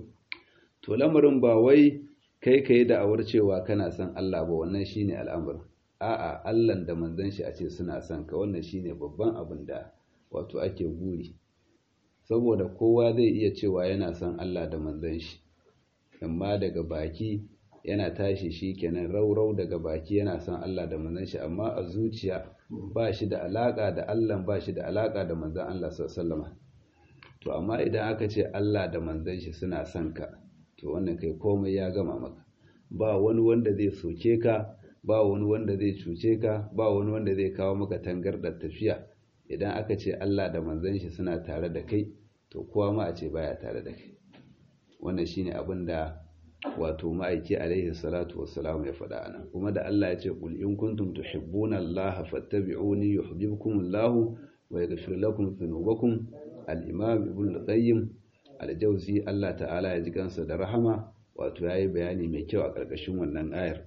to lamarin ba wai kai kai da awar cewa kana son Allah ba wannan shine al'amarin a'a Allah da manzon shi a ce suna son ka wannan shine babban abin da wato ake guri saboda kowa zai iya cewa yana son Allah da manzon shi amma daga baki yana tashi shi kenan raurau daga baki yana son Allah da manzon shi amma a zuciya ba shi da alaka da Allah ba shi da alaka da manzon Allah sallallahu to amma idan aka ce Allah da manzon shi suna son ka to wannan kai komai ya gama maka ba wani wanda zai soke ka ba wani wanda zai cuce ka ba wani wanda zai kawo maka tangardar tafiya idan aka ce Allah da manzon shi suna tare da kai to kowa ma a ce baya tare da kai wannan shine abin da wato ma'aiki alaihi salatu wassalam ya faɗa anan kuma da Allah ya ce qul in kuntum tuhibbuna Allah fattabi'uni yuhibbukum Allah wa yaghfir lakum dhunubakum al-imam ibn al-qayyim al-jawzi Allah ta'ala ya ji kansa da rahama wato yayi bayani mai kyau a ƙarƙashin wannan ayar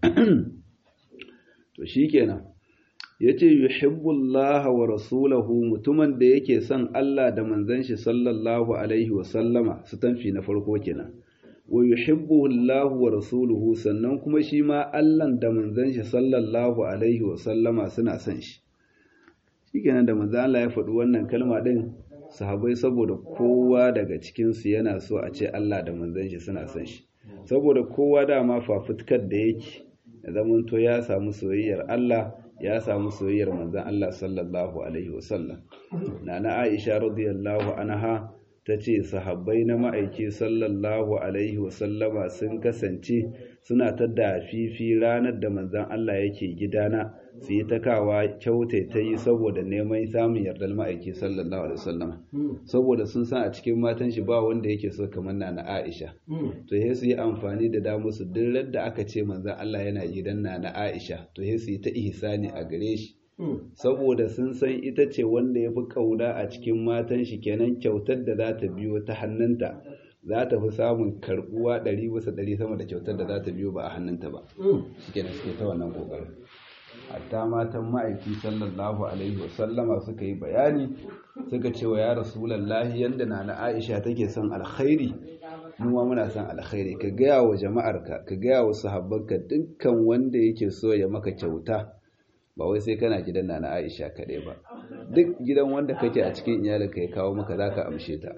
to shikenan yace yuhibbullaha wa rasulahu mutumin da yake son Allah da manzon shi sallallahu alaihi wa sallama su tanfi na farko kenan wa yuhibbuhu Allahu wa rasuluhu sannan kuma shi ma Allah da manzon shi sallallahu alaihi wa sallama suna son shi shikenan da manzon Allah ya faɗi wannan kalma din sahabbai saboda kowa daga cikin su yana so a ce Allah da manzon shi suna son shi saboda kowa dama fafutukar da yake ya zamanto ya samu soyayyar Allah ya samu soyayyar manzon Allah sallallahu alaihi wasallam nana Aisha radiyallahu anha tace sahabbai na ma'aiki sallallahu alaihi wasallama sun kasance suna ta dafifi ranar da manzon Allah yake gidana su yi takawa kyautai ta yi saboda neman samun yardar ma'aiki sallallahu alaihi wasallama saboda sun san a cikin matan shi ba wanda yake so kamar nana Aisha to sai su yi amfani da damu su duk da aka ce manzon Allah yana gidan nana Aisha to sai su yi ta ihsani a gare shi saboda sun san ita ce wanda ya fi ƙauna a cikin matan shi kenan kyautar da za ta biyo ta hannunta za ta fi samun karɓuwa ɗari bisa ɗari sama da kyautar da za ta biyo ba a hannunta ba shi kenan suke ta wannan ƙoƙarin hatta matan ma'aiki sallallahu alaihi wasallama suka yi bayani suka ce wa ya rasulallahi yadda na na aisha take son alkhairi mu ma muna son alkhairi ka gaya wa jama'arka ka gaya wa sahabbanka dukkan wanda yake so ya maka kyauta ba wai sai kana gidan na Aisha kaɗai ba duk gidan wanda kake a cikin iyalinka ya kawo maka zaka amshe ta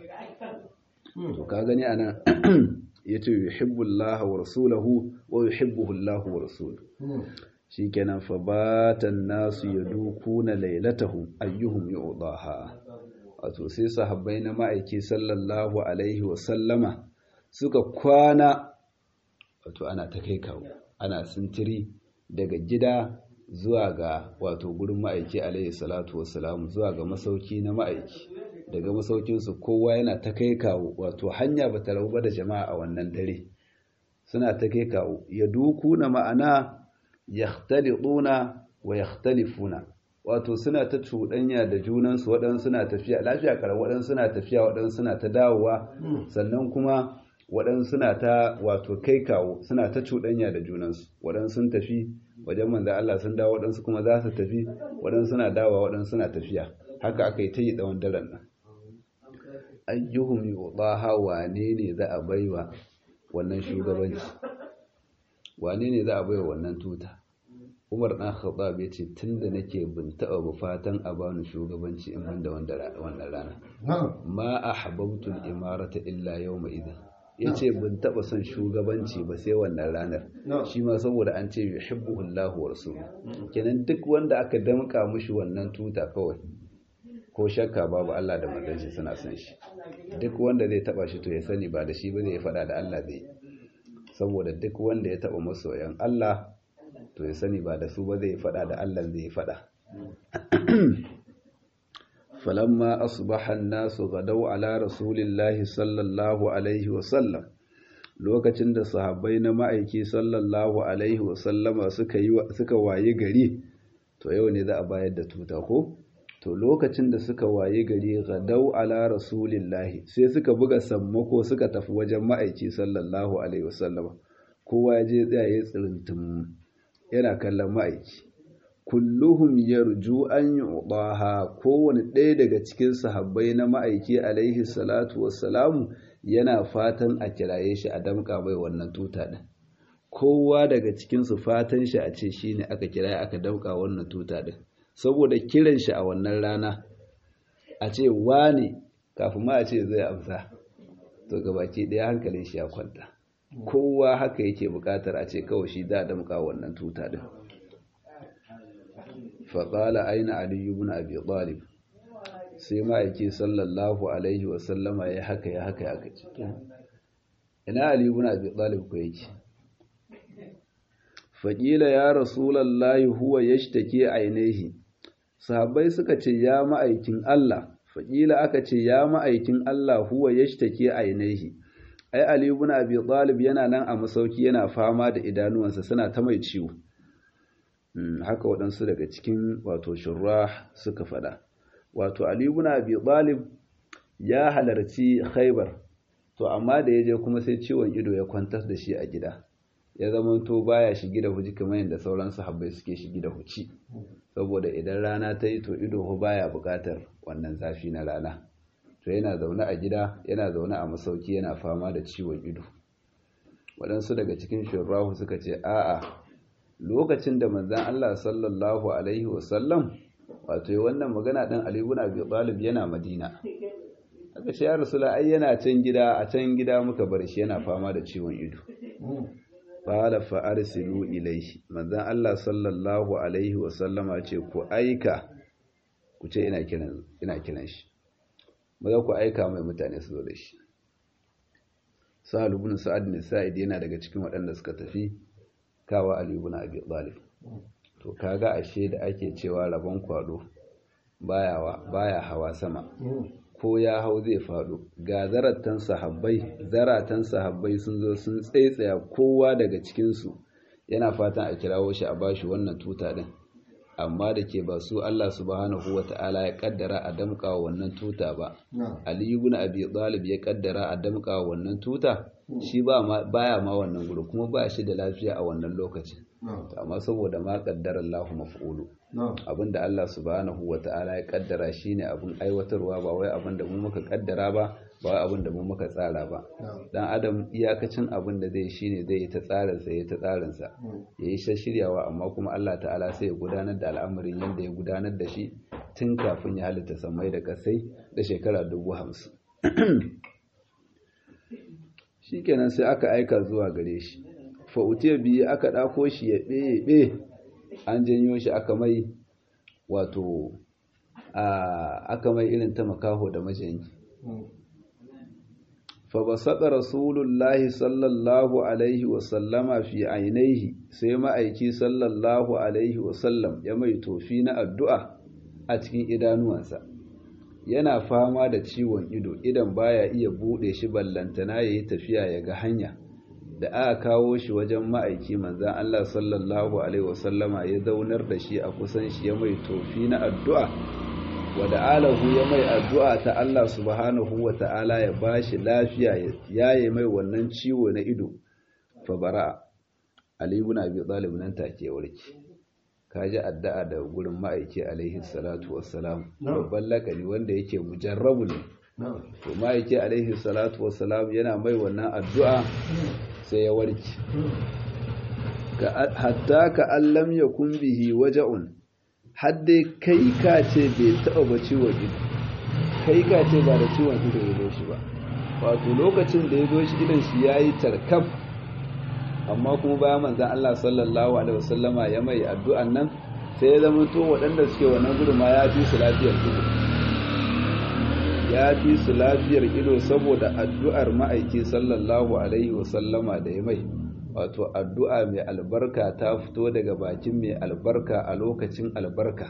to ka gani anan yace yuhibbullah wa rasuluhu wa yuhibbuhu Allah wa rasuluhu shikenan fa batan nasu yadukuna lailatahu ayyuhum yu'daha wato sai sahabbai na ma'aiki sallallahu alaihi wa sallama suka kwana wato ana ta kai kawo ana sintiri daga gida zuwa ga wato gurin ma'aiki alaihi salatu wassalam zuwa ga masauki na ma'aiki daga masaukinsu kowa yana ta kai kawo wato hanya ba ta rabu ba da jama'a a wannan dare suna ta kai kawo ya duku na ma'ana yakhtaliduna wa yakhtalifuna wato suna ta cuɗanya da junansu waɗansu suna tafiya lafiya karar waɗansu suna tafiya waɗansu suna ta dawowa sannan kuma waɗansu suna ta wato kai kawo suna ta cuɗanya da junansu waɗansu sun tafi wajen manzo Allah sun dawo waɗansu kuma za su tafi waɗansu suna dawowa waɗansu suna tafiya haka aka yi ta yi tsawon daren nan ayyuhum yudaha wane ne za a baiwa wannan shugabanci wane ne za a baiwa wannan tuta Umar dan Khattab ya ce tunda nake bin taɓa ba fatan a bani shugabanci in ban da wannan rana ma ahbabtu al-imarata illa yawma idhan ya ce bin taɓa son shugabanci ba sai wannan ranar shi ma saboda an ce yuhibbuhullahu wa rasuluhu kenan duk wanda aka damƙa mushi wannan tuta kawai ko shakka babu Allah da manzon shi suna son shi duk wanda zai taɓa shi to ya sani ba da shi ba zai faɗa da Allah zai saboda duk wanda ya taɓa masoyan Allah to ya sani ba da su ba zai faɗa da Allah zai faɗa فلما أصبح الناس غدوا على رسول الله صلى الله عليه وسلم lokacin da sahabbai na ma'aiki sallallahu alaihi wasallama suka yi suka waye gari to yau ne za a bayar da tuta ko to lokacin da suka waye gari gadau ala rasulillahi sai suka buga sammako suka tafi wajen ma'aiki sallallahu alaihi wasallama kowa ya je tsaye tsirintum yana kallon ma'aiki kulluhum yarju an yu'daha kowane ɗaya daga cikin sahabbai na ma'aiki alaihi salatu wassalamu yana fatan a kiraye shi a damƙa bai wannan tuta ɗin kowa daga cikin su fatan shi a ce shine aka kiraye aka damƙa wannan tuta ɗin saboda kiran shi a wannan rana a ce wane kafin ma a ce zai amsa to gabaki ɗaya hankalin shi ya kwanta kowa haka yake buƙatar a ce kawai shi za a damƙa wannan tuta ɗin faƙala aina aliyu bin abi talib sai ma'aiki sallallahu alaihi wasallama ya haka ya haka ya kaci ina aliyu bin abi talib ko yake faƙila ya rasulallahi huwa yashtaki ainihi sahabbai suka ce ya ma'aikin Allah faƙila aka ce ya ma'aikin Allah huwa yashtake ainihi ai Ali ibn Abi Talib yana nan a masauki yana fama da idanuwansa suna ta mai ciwo haka waɗansu daga cikin wato shurrah suka faɗa wato Ali ibn Abi Talib ya halarci Khaibar to amma da ya je kuma sai ciwon ido ya kwantar da shi a gida ya zama to baya shigi da huji kamar yadda sauran sahabbai suke shigi da huci saboda idan rana ta yi to ido ho baya buƙatar wannan zafi na rana to yana zaune a gida yana zaune a masauki yana fama da ciwon ido waɗansu daga cikin shurrahu suka ce a'a lokacin da manzan Allah sallallahu alaihi wasallam wato yi wannan magana ɗan Ali ibn Abi Talib yana Madina aka ce ya Rasulullah ai yana can gida a can gida muka bar shi yana fama da ciwon ido qala fa arsilu ilayhi manzan Allah sallallahu alaihi wasallama ce ku aika ku ce ina kiran ina kiran shi maza ku aika mai mutane su zo da shi Sa'ad ibn Sa'ad bin Sa'id yana daga cikin waɗanda suka tafi kawa Ali ibn Abi Talib to kaga ashe da ake cewa rabon kwado baya baya hawa sama ko ya hau zai faɗo ga zaratan sahabbai zaratan sahabbai sun zo sun tsaitsaya kowa daga cikinsu yana fatan a kirawo shi a bashi wannan tuta din amma da ke ba su Allah subhanahu wata'ala ya kaddara a damƙa wannan tuta ba Ali ibn Abi Talib ya kaddara a damƙa wannan tuta shi ba baya ma wannan gudu kuma ba shi da lafiya a wannan lokacin amma saboda ma kaddara Allah maf'ulu abinda Allah subhanahu wata'ala ya kaddara shine abin aiwatarwa ba wai abin da mu muka kaddara ba ba wai abin da mu muka tsara ba dan adam iyakacin abin da zai shine zai yi ta tsarin sa ya ta tsarin sa yayi shiryawa amma kuma Allah ta'ala sai ya gudanar da al'amarin yanda ya gudanar da shi tun kafin ya halitta samai da kasai da shekara dubu hamsin shikenan sai aka aika zuwa gare shi fa'utiya biyu aka ɗako shi ya ɓe an janyo shi aka mai wato aka mai irin ta makaho da majanyi fa ba saɗa rasulullahi sallallahu alaihi wasallama fi ainihi sai ma'aiki sallallahu alaihi wasallam ya mai tofi na addu'a a cikin idanuwansa yana fama da ciwon ido idan baya iya buɗe shi ballantana ya yi tafiya ya ga hanya da aka kawo shi wajen ma'aiki manzan Allah sallallahu Alaihi wasallama ya zaunar da shi a kusan shi ya mai tofi na addu'a wadda alahu ya mai addu'a ta Allah subhanahu wa ta'ala ya ba shi lafiya ya yi mai wannan ciwo na ido fabara alibun abi talib nan take warki ka ji addu'a da gurin ma'aiki alaihi salatu wassalam babban lakani wanda yake mujarrabu ne to ma'aiki alaihi salatu wassalam yana mai wannan addu'a sai ya warke hatta ka allam ya bihi waja'un hadde kai ka ce bai taɓa ba ciwon ido kai ka ce ba da ciwon ido ya zo shi ba wato lokacin da ya zo shi idan shi ya yi tarkaf amma kuma bayan manzan Allah sallallahu alaihi wasallama ya mai addu'an nan sai ya zama to waɗanda suke wannan gudun ma ya fi su lafiyar ido ya fi su lafiyar ido saboda addu'ar ma'aiki sallallahu alaihi wasallama da ya mai wato addu'a mai albarka ta fito daga bakin mai albarka a lokacin albarka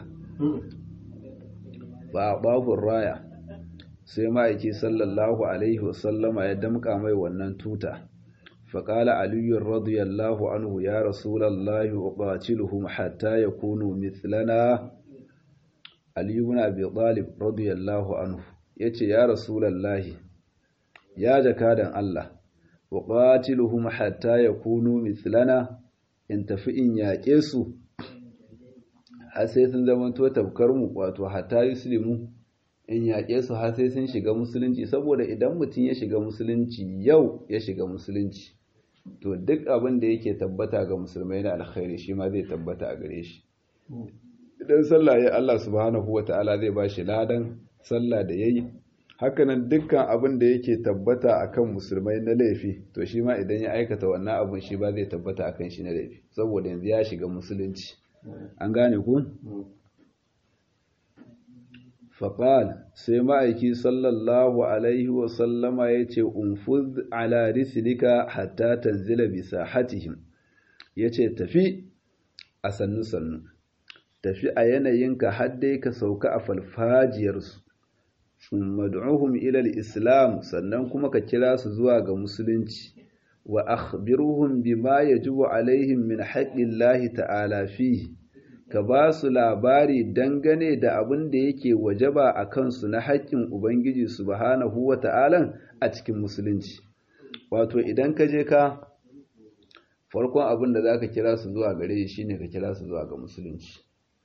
ba babun raya sai ma'aiki sallallahu alaihi wasallama ya damƙa mai wannan tuta فقال علي رضي الله عنه يا رسول الله أقاتلهم حتى يكونوا مثلنا علي بن أبي طالب رضي الله عنه يتي يا رسول الله يا جكادا الله أقاتلهم حتى يكونوا مثلنا in tafi in yaƙe su har sai sun zama to mu wato hatta yuslimu in yaƙe su har sai sun shiga musulunci saboda idan mutum ya shiga musulunci yau ya shiga musulunci to duk abin da yake tabbata ga musulmai na alkhairi shi ma zai tabbata a gare shi idan sallah ya Allah subhanahu wa ta'ala zai ba shi ladan sallah da yayi hakanan dukkan abin da yake tabbata akan musulmai na laifi to shi ma idan ya aikata wannan abin shi ba zai tabbata akan shi na laifi saboda yanzu ya shiga musulunci an gane ku faƙal sai ma'aiki sallallahu alaihi wasallama ya ce unfuz ala risilika hatta tanzila bisa hatihim ya ce tafi a sannu-sannu tafi a yanayinka har dai ka sauka a falfajiyarsu thumma du'uhum ila al-islam sannan kuma ka kira su zuwa ga musulunci wa akhbiruhum bima yajibu alaihim min haqqillahi ta'ala fihi ka ba su labari dangane da abin da yake wajaba a kansu na haƙƙin ubangiji subhanahu wa ta'ala a cikin musulunci wato idan ka je ka farkon abin da za ka kira su zuwa gare shi shine ka kira su zuwa ga musulunci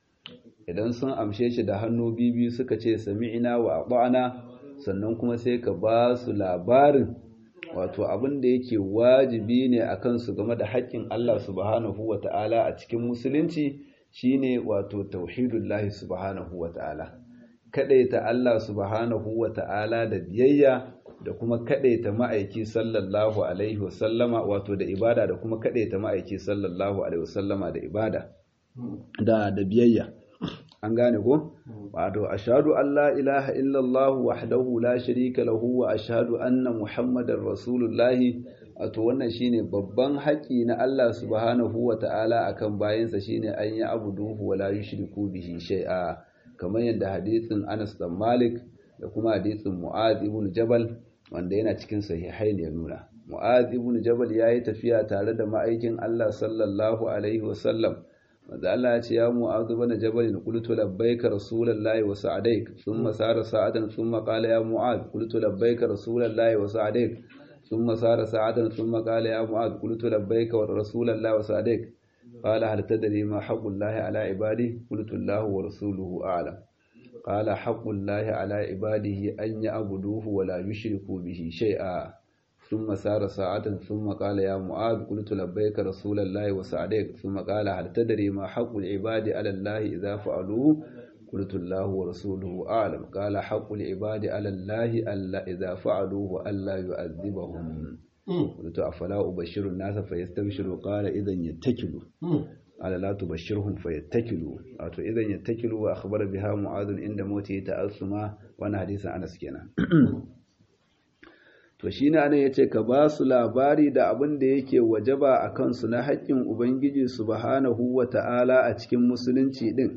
idan sun amshe shi da hannu bibi suka ce sami'ina wa ata'ana sannan kuma sai ka ba su labarin wato abin da yake wajibi ne a kansu game da haƙƙin Allah subhanahu wa ta'ala a cikin musulunci shine wato tauhidullahi subhanahu wa ta'ala kadaita Allah subhanahu wa ta'ala da biyayya da kuma kadaita ma'aiki sallallahu alaihi wasallama wato da ibada da kuma kadaita ma'aiki sallallahu alaihi wasallama da ibada da da biyayya an gane ko wato ashhadu an la ilaha illallah wahdahu la sharika lahu wa ashhadu anna muhammadar rasulullahi wato wannan shine babban haƙi na Allah subhanahu wa ta'ala akan bayansa shine an yi abuduhu wa la yushriku bihi shay'a kamar yadda hadisin Anas dan Malik da kuma hadisin Mu'adh ibn Jabal wanda yana cikin sahihain ya nuna Mu'adh ibn Jabal yayi tafiya tare da ma'aikin Allah sallallahu alaihi wa sallam manzo Allah ya ce ya Mu'adh ibn Jabal qultu labbaika rasulullahi wa sa'adaik thumma sara sa'adan thumma qala ya Mu'adh qultu labbaika rasulullahi wa sa'adaik ثم سار ساعة ثم قال يا معاذ قلت لبيك ورسول الله وسعديك قال هل تدري ما حق الله على عباده قلت الله ورسوله أعلم قال حق الله على عباده أن يعبدوه ولا يشركوا به شيئا ثم سار ساعة ثم قال يا معاذ قلت لبيك رسول الله وسعديك ثم قال هل تدري ما حق العباد على الله إذا فعلوه قلت الله ورسوله أعلم قال حق العباد على الله ألا إذا فعلوه ألا يعذبهم قلت أفلا أبشر الناس فيستبشروا قال إذا يتكلوا قال لا تبشرهم فيتكلوا أتو إذا يتكلوا وأخبر بها معاذ عند موته تأثما وأنا حديث أنس كنا to shine ana yace ka ba su labari da abin da yake wajaba a kansu na haƙƙin ubangiji subhanahu wata'ala a cikin musulunci din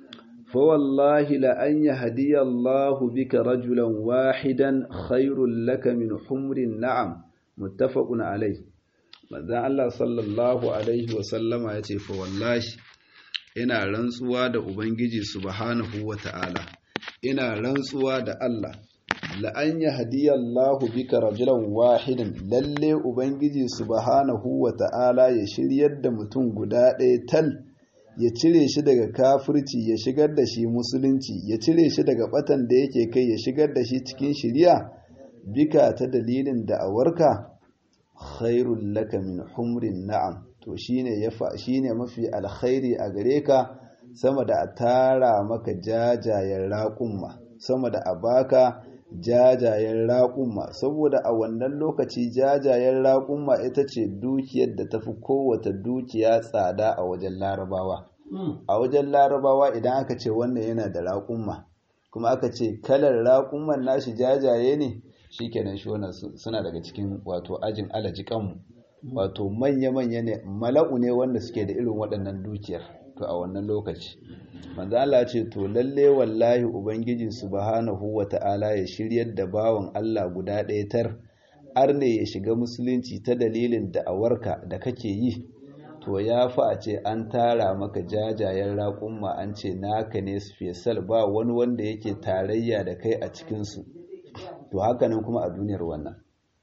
فوالله لأن يهدي الله بك رجلا واحدا خير لك من حمر النعم متفق عليه manzon Allah sallallahu alaihi wa sallama yace fa wallahi ina rantsuwa da ubangiji subhanahu wa ta'ala ina rantsuwa da Allah la an yahdiyallahu bika rajulan wahidan lalle ubangiji subhanahu wa ta'ala ya shiryar da mutum guda ɗaya tal ya cire shi daga kafirci ya shigar da shi musulunci ya cire shi daga batan da yake kai ya shigar da shi cikin shiriya bika ta dalilin da'awarka khairul laka min humrin na'am to shine yafa shine mafi alkhairi a gare ka sama da a tara maka jajayen raƙumma sama da a baka jajayen raƙumma saboda a wannan lokaci jajayen raƙumma ita ce dukiyar da tafi kowace dukiya tsada a wajen larabawa a wajen larabawa idan aka ce wannan yana da raƙumma kuma aka ce kalar raƙumman nashi jajaye ne shikenan shi wannan suna daga cikin wato ajin alajikanmu wato manya-manya ne mala'u ne wanda suke da irin waɗannan dukiyar to a wannan lokaci manzo Allah ce to lalle wallahi ubangiji subhanahu wata'ala ya shiryar da bawan Allah guda ɗaya tar arne ya shiga musulunci ta dalilin da'awarka da kake yi to ya fi a ce an tara maka jajayen raƙumma an ce naka ne special ba wani wanda yake tarayya da kai a cikinsu to hakanan kuma a duniyar wannan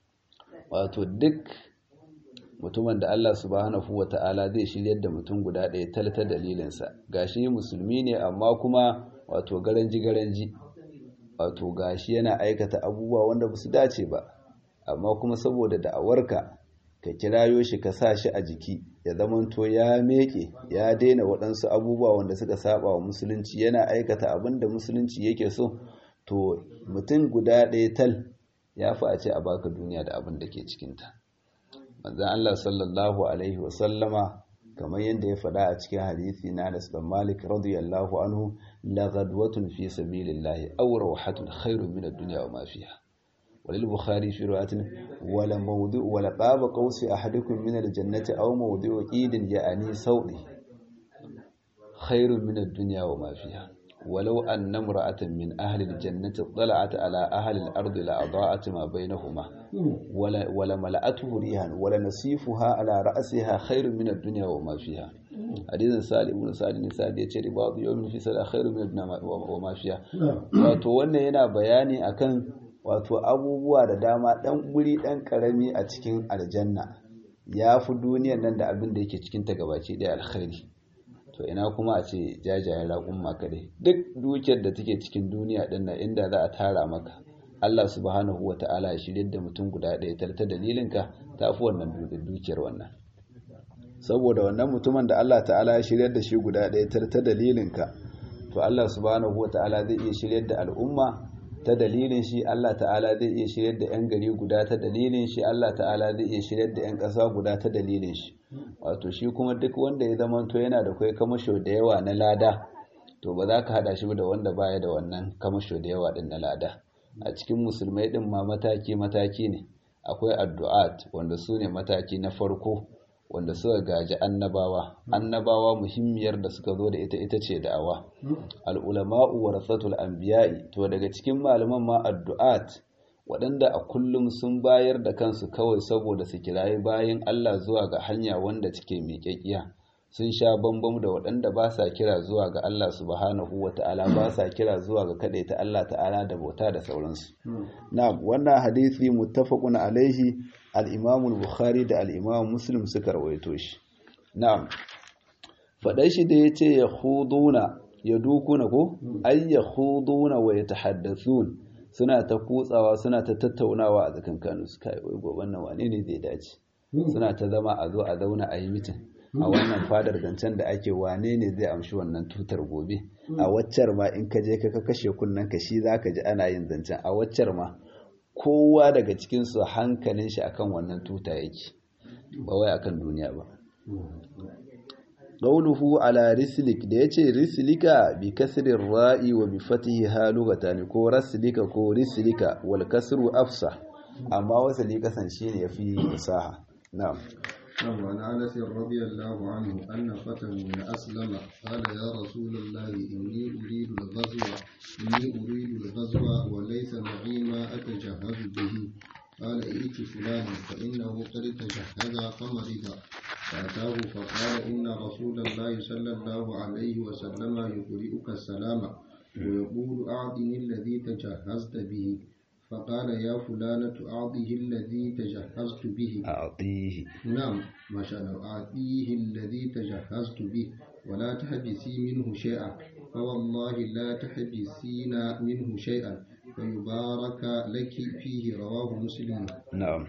wato duk mutumin da Allah subhanahu ta'ala zai shiryar da mutum guda ɗaya talata dalilinsa gashi musulmi ne amma kuma wato garanji garanji wato gashi yana aikata abubuwa wanda ba su dace ba amma kuma saboda da'awarka ka kirayo shi ka sa shi a jiki ya zamanto ya meke ya daina waɗansu abubuwa wanda suka saba wa musulunci yana aikata abin da musulunci yake so to mutum guda ɗaya tal ya fi a ce a baka duniya da abin da ke cikinta manzan Allah sallallahu alaihi wasallama kamar yadda ya faɗa a cikin hadisi na Anas bin Malik radiyallahu anhu la ghadwatun fi sabilillahi aw rawhatun khairun min ad-dunya wa ma fiha وللبخاري في رواية ولا موضوع ولا قاب قوس أحدكم من الجنة أو موضوع قيد يعني سوء khairun min ad-dunya wa ma fiha walau anna imra'atan min ahli al-jannati tala'at ala ahli al-ardi la adaa'at ma bainahuma wala wala mala'atuhu rihan wala nasifuha ala ra'siha khairun min ad-dunya wa ma fiha hadisin sali ibn sali ne sali yace ribadu yawmin fi sala khairun min ad-dunya wa ma fiha wato wannan yana bayani akan wato abubuwa da dama dan guri dan karami a cikin aljanna ya fi duniyar nan da abin da yake cikin ta gabaci ɗaya alkhairi to ina kuma a ce jajayen raƙun kaɗai duk dukiyar da take cikin duniya ɗin nan inda za a tara maka Allah subhanahu wa ta'ala ya shirya da mutum guda ɗaya ta dalilinka ta fi wannan dukiyar wannan saboda wannan mutumin da Allah ta'ala ya shirya da shi guda ɗaya ta dalilinka to Allah subhanahu wa ta'ala zai iya shiryar da al'umma ta dalilin shi Allah ta'ala zai iya shiryar da 'yan gari guda ta dalilin shi Allah ta'ala zai iya shiryar da 'yan ƙasa guda ta dalilin shi wato shi kuma duk wanda ya zama to yana da kai kamasho da yawa na lada to ba za ka hada shi da wanda baya da wannan kamasho da yawa din na lada a cikin musulmai din ma mataki mataki ne akwai addu'at wanda su ne mataki na farko wanda suka gaji annabawa annabawa muhimmiyar da suka zo da ita ita ce da'awa al'ulama'u warasatul anbiya'i to daga cikin malaman ma addu'at waɗanda a kullum sun bayar da kansu kawai saboda su kirayi bayan Allah zuwa ga hanya wanda take miƙaƙiya sun sha bambam da waɗanda ba sa kira zuwa ga Allah subhanahu wa ta'ala ba sa kira zuwa ga ta Allah ta'ala da bauta da sauransu na'am wannan hadisi muttafaqun alaihi al-Imam al-Bukhari da al-Imam Muslim suka rawaito shi na'am faɗai shi da yace ya khuduna ya dukuna ko ay ya khuduna wa yatahaddathun suna ta kutsawa suna ta tattaunawa a tsakankanin su kai wai goban nan wane ne zai dace suna ta zama a zo a zauna a yi mitin a wannan fadar zancen da ake wane ne zai amshi wannan tutar gobe a waccar ma in ka je ka kashe kunnen ka shi zaka ji ana yin zancen a waccar ma kowa daga cikin su hankalin shi akan wannan tuta yake ba wai akan duniya ba qawluhu ala rislik da yace rislika bi kasri ra'i wa bi fatihi halugatan ko raslika ko rislika wal kasru afsa amma wasali kasan shine yafi fasaha na'am وعن انس رضي الله عنه ان فتى من اسلم قال يا رسول الله اني اريد الغزو اني اريد الغزو وليس معي ما اتجهز به قال ائت فلانا فانه قد تجهز فمرض فاتاه فقال ان رسول الله صلى الله عليه وسلم يقرئك السلام ويقول اعطني الذي تجهزت به فقال يا فلانة أعطيه الذي تجهزت به أعطيه نعم ما شاء الله أعطيه الذي تجهزت به ولا تحبسي منه شيئا فوالله لا تحبسين منه شيئا فيبارك لك فيه رواه مسلم نعم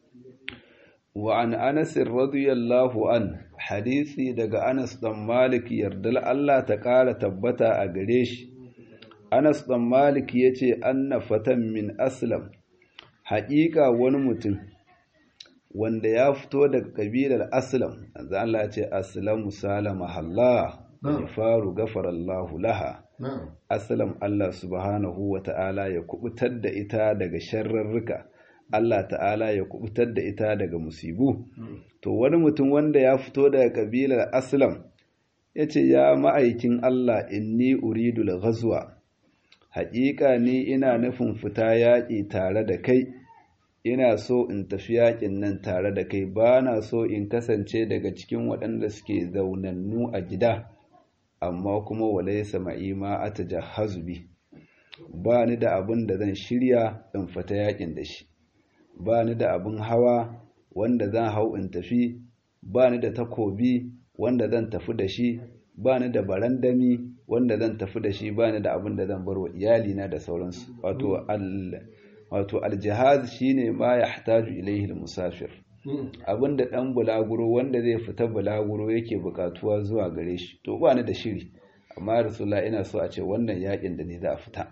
وعن أنس رضي الله عنه حديثي دقى أنس دم مالك يردل الله تقال تبتا أقريش Anas ɗan Malik ya ce, Anna fatan min Aslam, haƙiƙa wani mutum wanda ya fito daga ƙabilar Aslam, za Allah ce, Aslamu salama halla, ya faru gafarallahu laha. Aslam Allah subhanahu wa ta'ala ya kubutar da ita daga sharrarruka, Allah ta'ala ya kubutar da ita daga musibu. To, wani mutum wanda ya fito daga ƙabilar Aslam, ya ce, Ya ma'aikin Allah, inni uridul ghazwa. haƙiƙa ni ina nufin fita yaƙi tare da kai ina so in tafi yaƙin nan tare da kai ba na so in kasance daga cikin waɗanda suke zaunannu a gida amma kuma walai sama'i ma a ta jahazubi ba ni da abin da zan shirya in fita yaƙin da shi ba ni da abin hawa wanda zan hau in tafi ba ni da takobi wanda zan tafi da shi ba ni da barandami wanda zan tafi da shi ba ni da abin da zan bar wa iyalina da sauransu wato al wato aljihaz shine ma yahtaju ilayhi almusafir abin da dan bulaguro wanda zai fita bulaguro yake bukatuwa zuwa gare shi to ba ni da shiri amma rasulullah ina so a ce wannan yakin da ni za a fita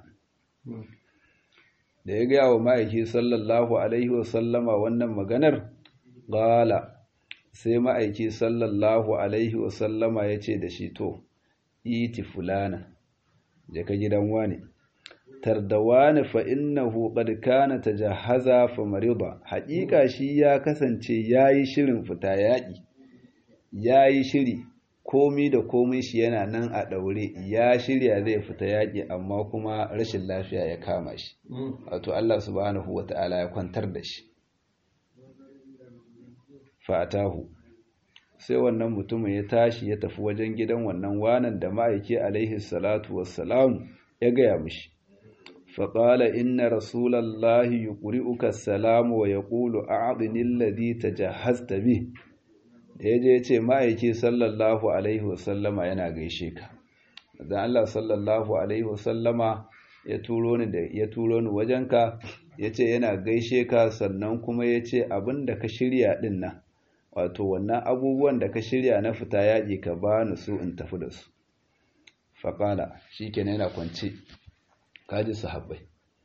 da ya gaya wa ma'aiki sallallahu alaihi wa sallama wannan maganar qala sai ma'aiki sallallahu alaihi wasallama ya ce da shi to iti fulana je ka gidan wani tardawani fa innahu qad kana tajahaza fa marida haƙiƙa shi ya kasance yayi shirin fita yaƙi yayi shiri komi da komi shi yana nan a ɗaure ya shirya zai fita yaƙi amma kuma rashin lafiya ya kama shi wato Allah subhanahu wata'ala ya kwantar da shi fatahu sai wannan mutumin ya tashi ya tafi wajen gidan wannan wanan da ma'aiki alaihi salatu wassalamu ya gaya mishi faƙala inna rasulallahi yuqri'uka salamu wa yaqulu a'dini alladhi tajahhazta bi da yaje yace ma'aiki sallallahu alaihi wasallama yana gaishe ka dan Allah sallallahu alaihi wasallama ya turo ni da ya turo ni wajenka yace yana gaishe ka sannan kuma yace abinda ka shirya din nan wato wannan abubuwan da ka shirya na fita yaƙi ka ba ni su in tafi da su faƙala shi ke yana kwance kaji sahabbai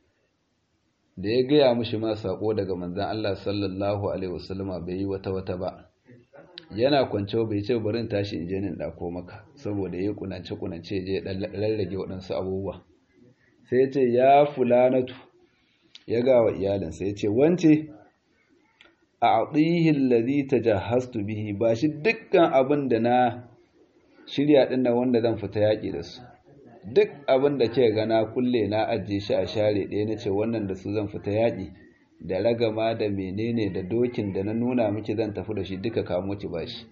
da ya gaya mushi ma saƙo daga manzan Allah sallallahu Alaihi wasallama bai yi wata wata ba yana kwance bai ce barin tashi in je nin ɗako maka saboda ya kunance kunance je rarrage waɗansu abubuwa sai ce ya fulanatu ya gawa iyalinsa ya ce wance a atihin lazi ta jahastu bihi ba shi dukkan abin da na shirya ɗin nan wanda zan fita yaƙi da su duk abin da ke gana kulle na ajiye shi a share ɗaya na ce wannan da su zan fita yaƙi da ragama da menene da dokin da na nuna miki zan tafi da shi duka kamo ki bashi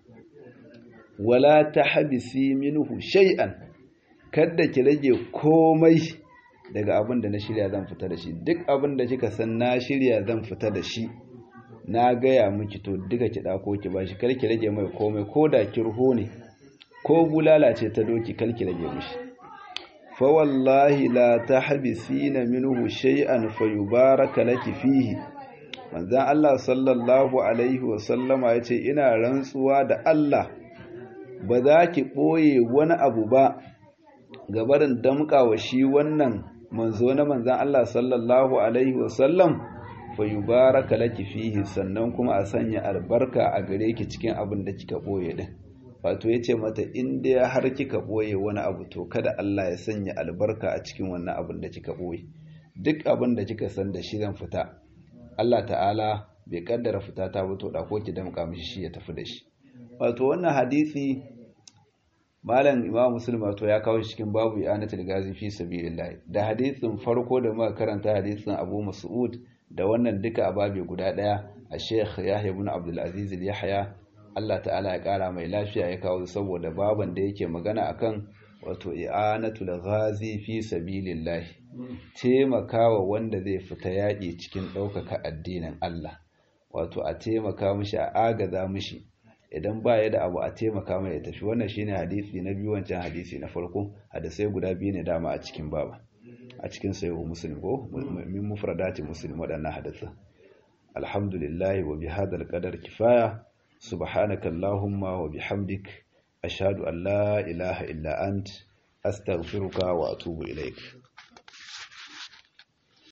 wala ta habisi minhu shay'an kada ki rage komai daga abin da na shirya zan fita da shi duk abin da kika san na shirya zan fita da shi na gaya miki to duka ki dako ki bashi kar ki rage mai komai ko da kirho ne ko bulala ce ta doki kar ki rage mishi fa wallahi la tahbisina minhu shay'an fayubaraka laki fihi manzon Allah sallallahu alaihi wa sallama yace ina rantsuwa da Allah ba za ki boye wani abu ba gabarin damƙawa shi wannan manzo na manzon Allah sallallahu alaihi wa sallam fayubaraka laki fihi sannan kuma a sanya albarka a gare ki cikin abin da kika boye din wato yace mata in dai har kika boye wani abu to kada Allah ya sanya albarka a cikin wannan abin da kika boye duk abin da kika san da shi zan fita Allah ta'ala bai kaddara fita ta fito da ko ki damka mishi shi ya tafi da shi wato wannan hadisi malam imam muslim wato ya kawo shi cikin babu i'anatul gazi fi sabilillah da hadisin farko da muka karanta hadisin Abu Mas'ud da wannan duka a babe guda daya a sheikh yahya ibn abdul aziz yahya Allah ta'ala ya kara mai lafiya ya kawo saboda baban da yake magana akan wato i'anatul ghazi fi sabilillah taimakawa wanda zai fita yaƙi cikin ɗaukaka addinin Allah wato a taimaka mishi a agaza mishi idan ba ya da abu a taimaka mai ya tafi wannan shine hadisi na biyu wancan hadisi na farko hadisai guda biyu ne dama a cikin baba a cikin sayo muslim ko min mufradati muslim waɗannan hadisa alhamdulillah wa bihadal qadar kifaya subhanaka allahumma wa bihamdik ashhadu an la ilaha illa ant astaghfiruka wa atubu ilaik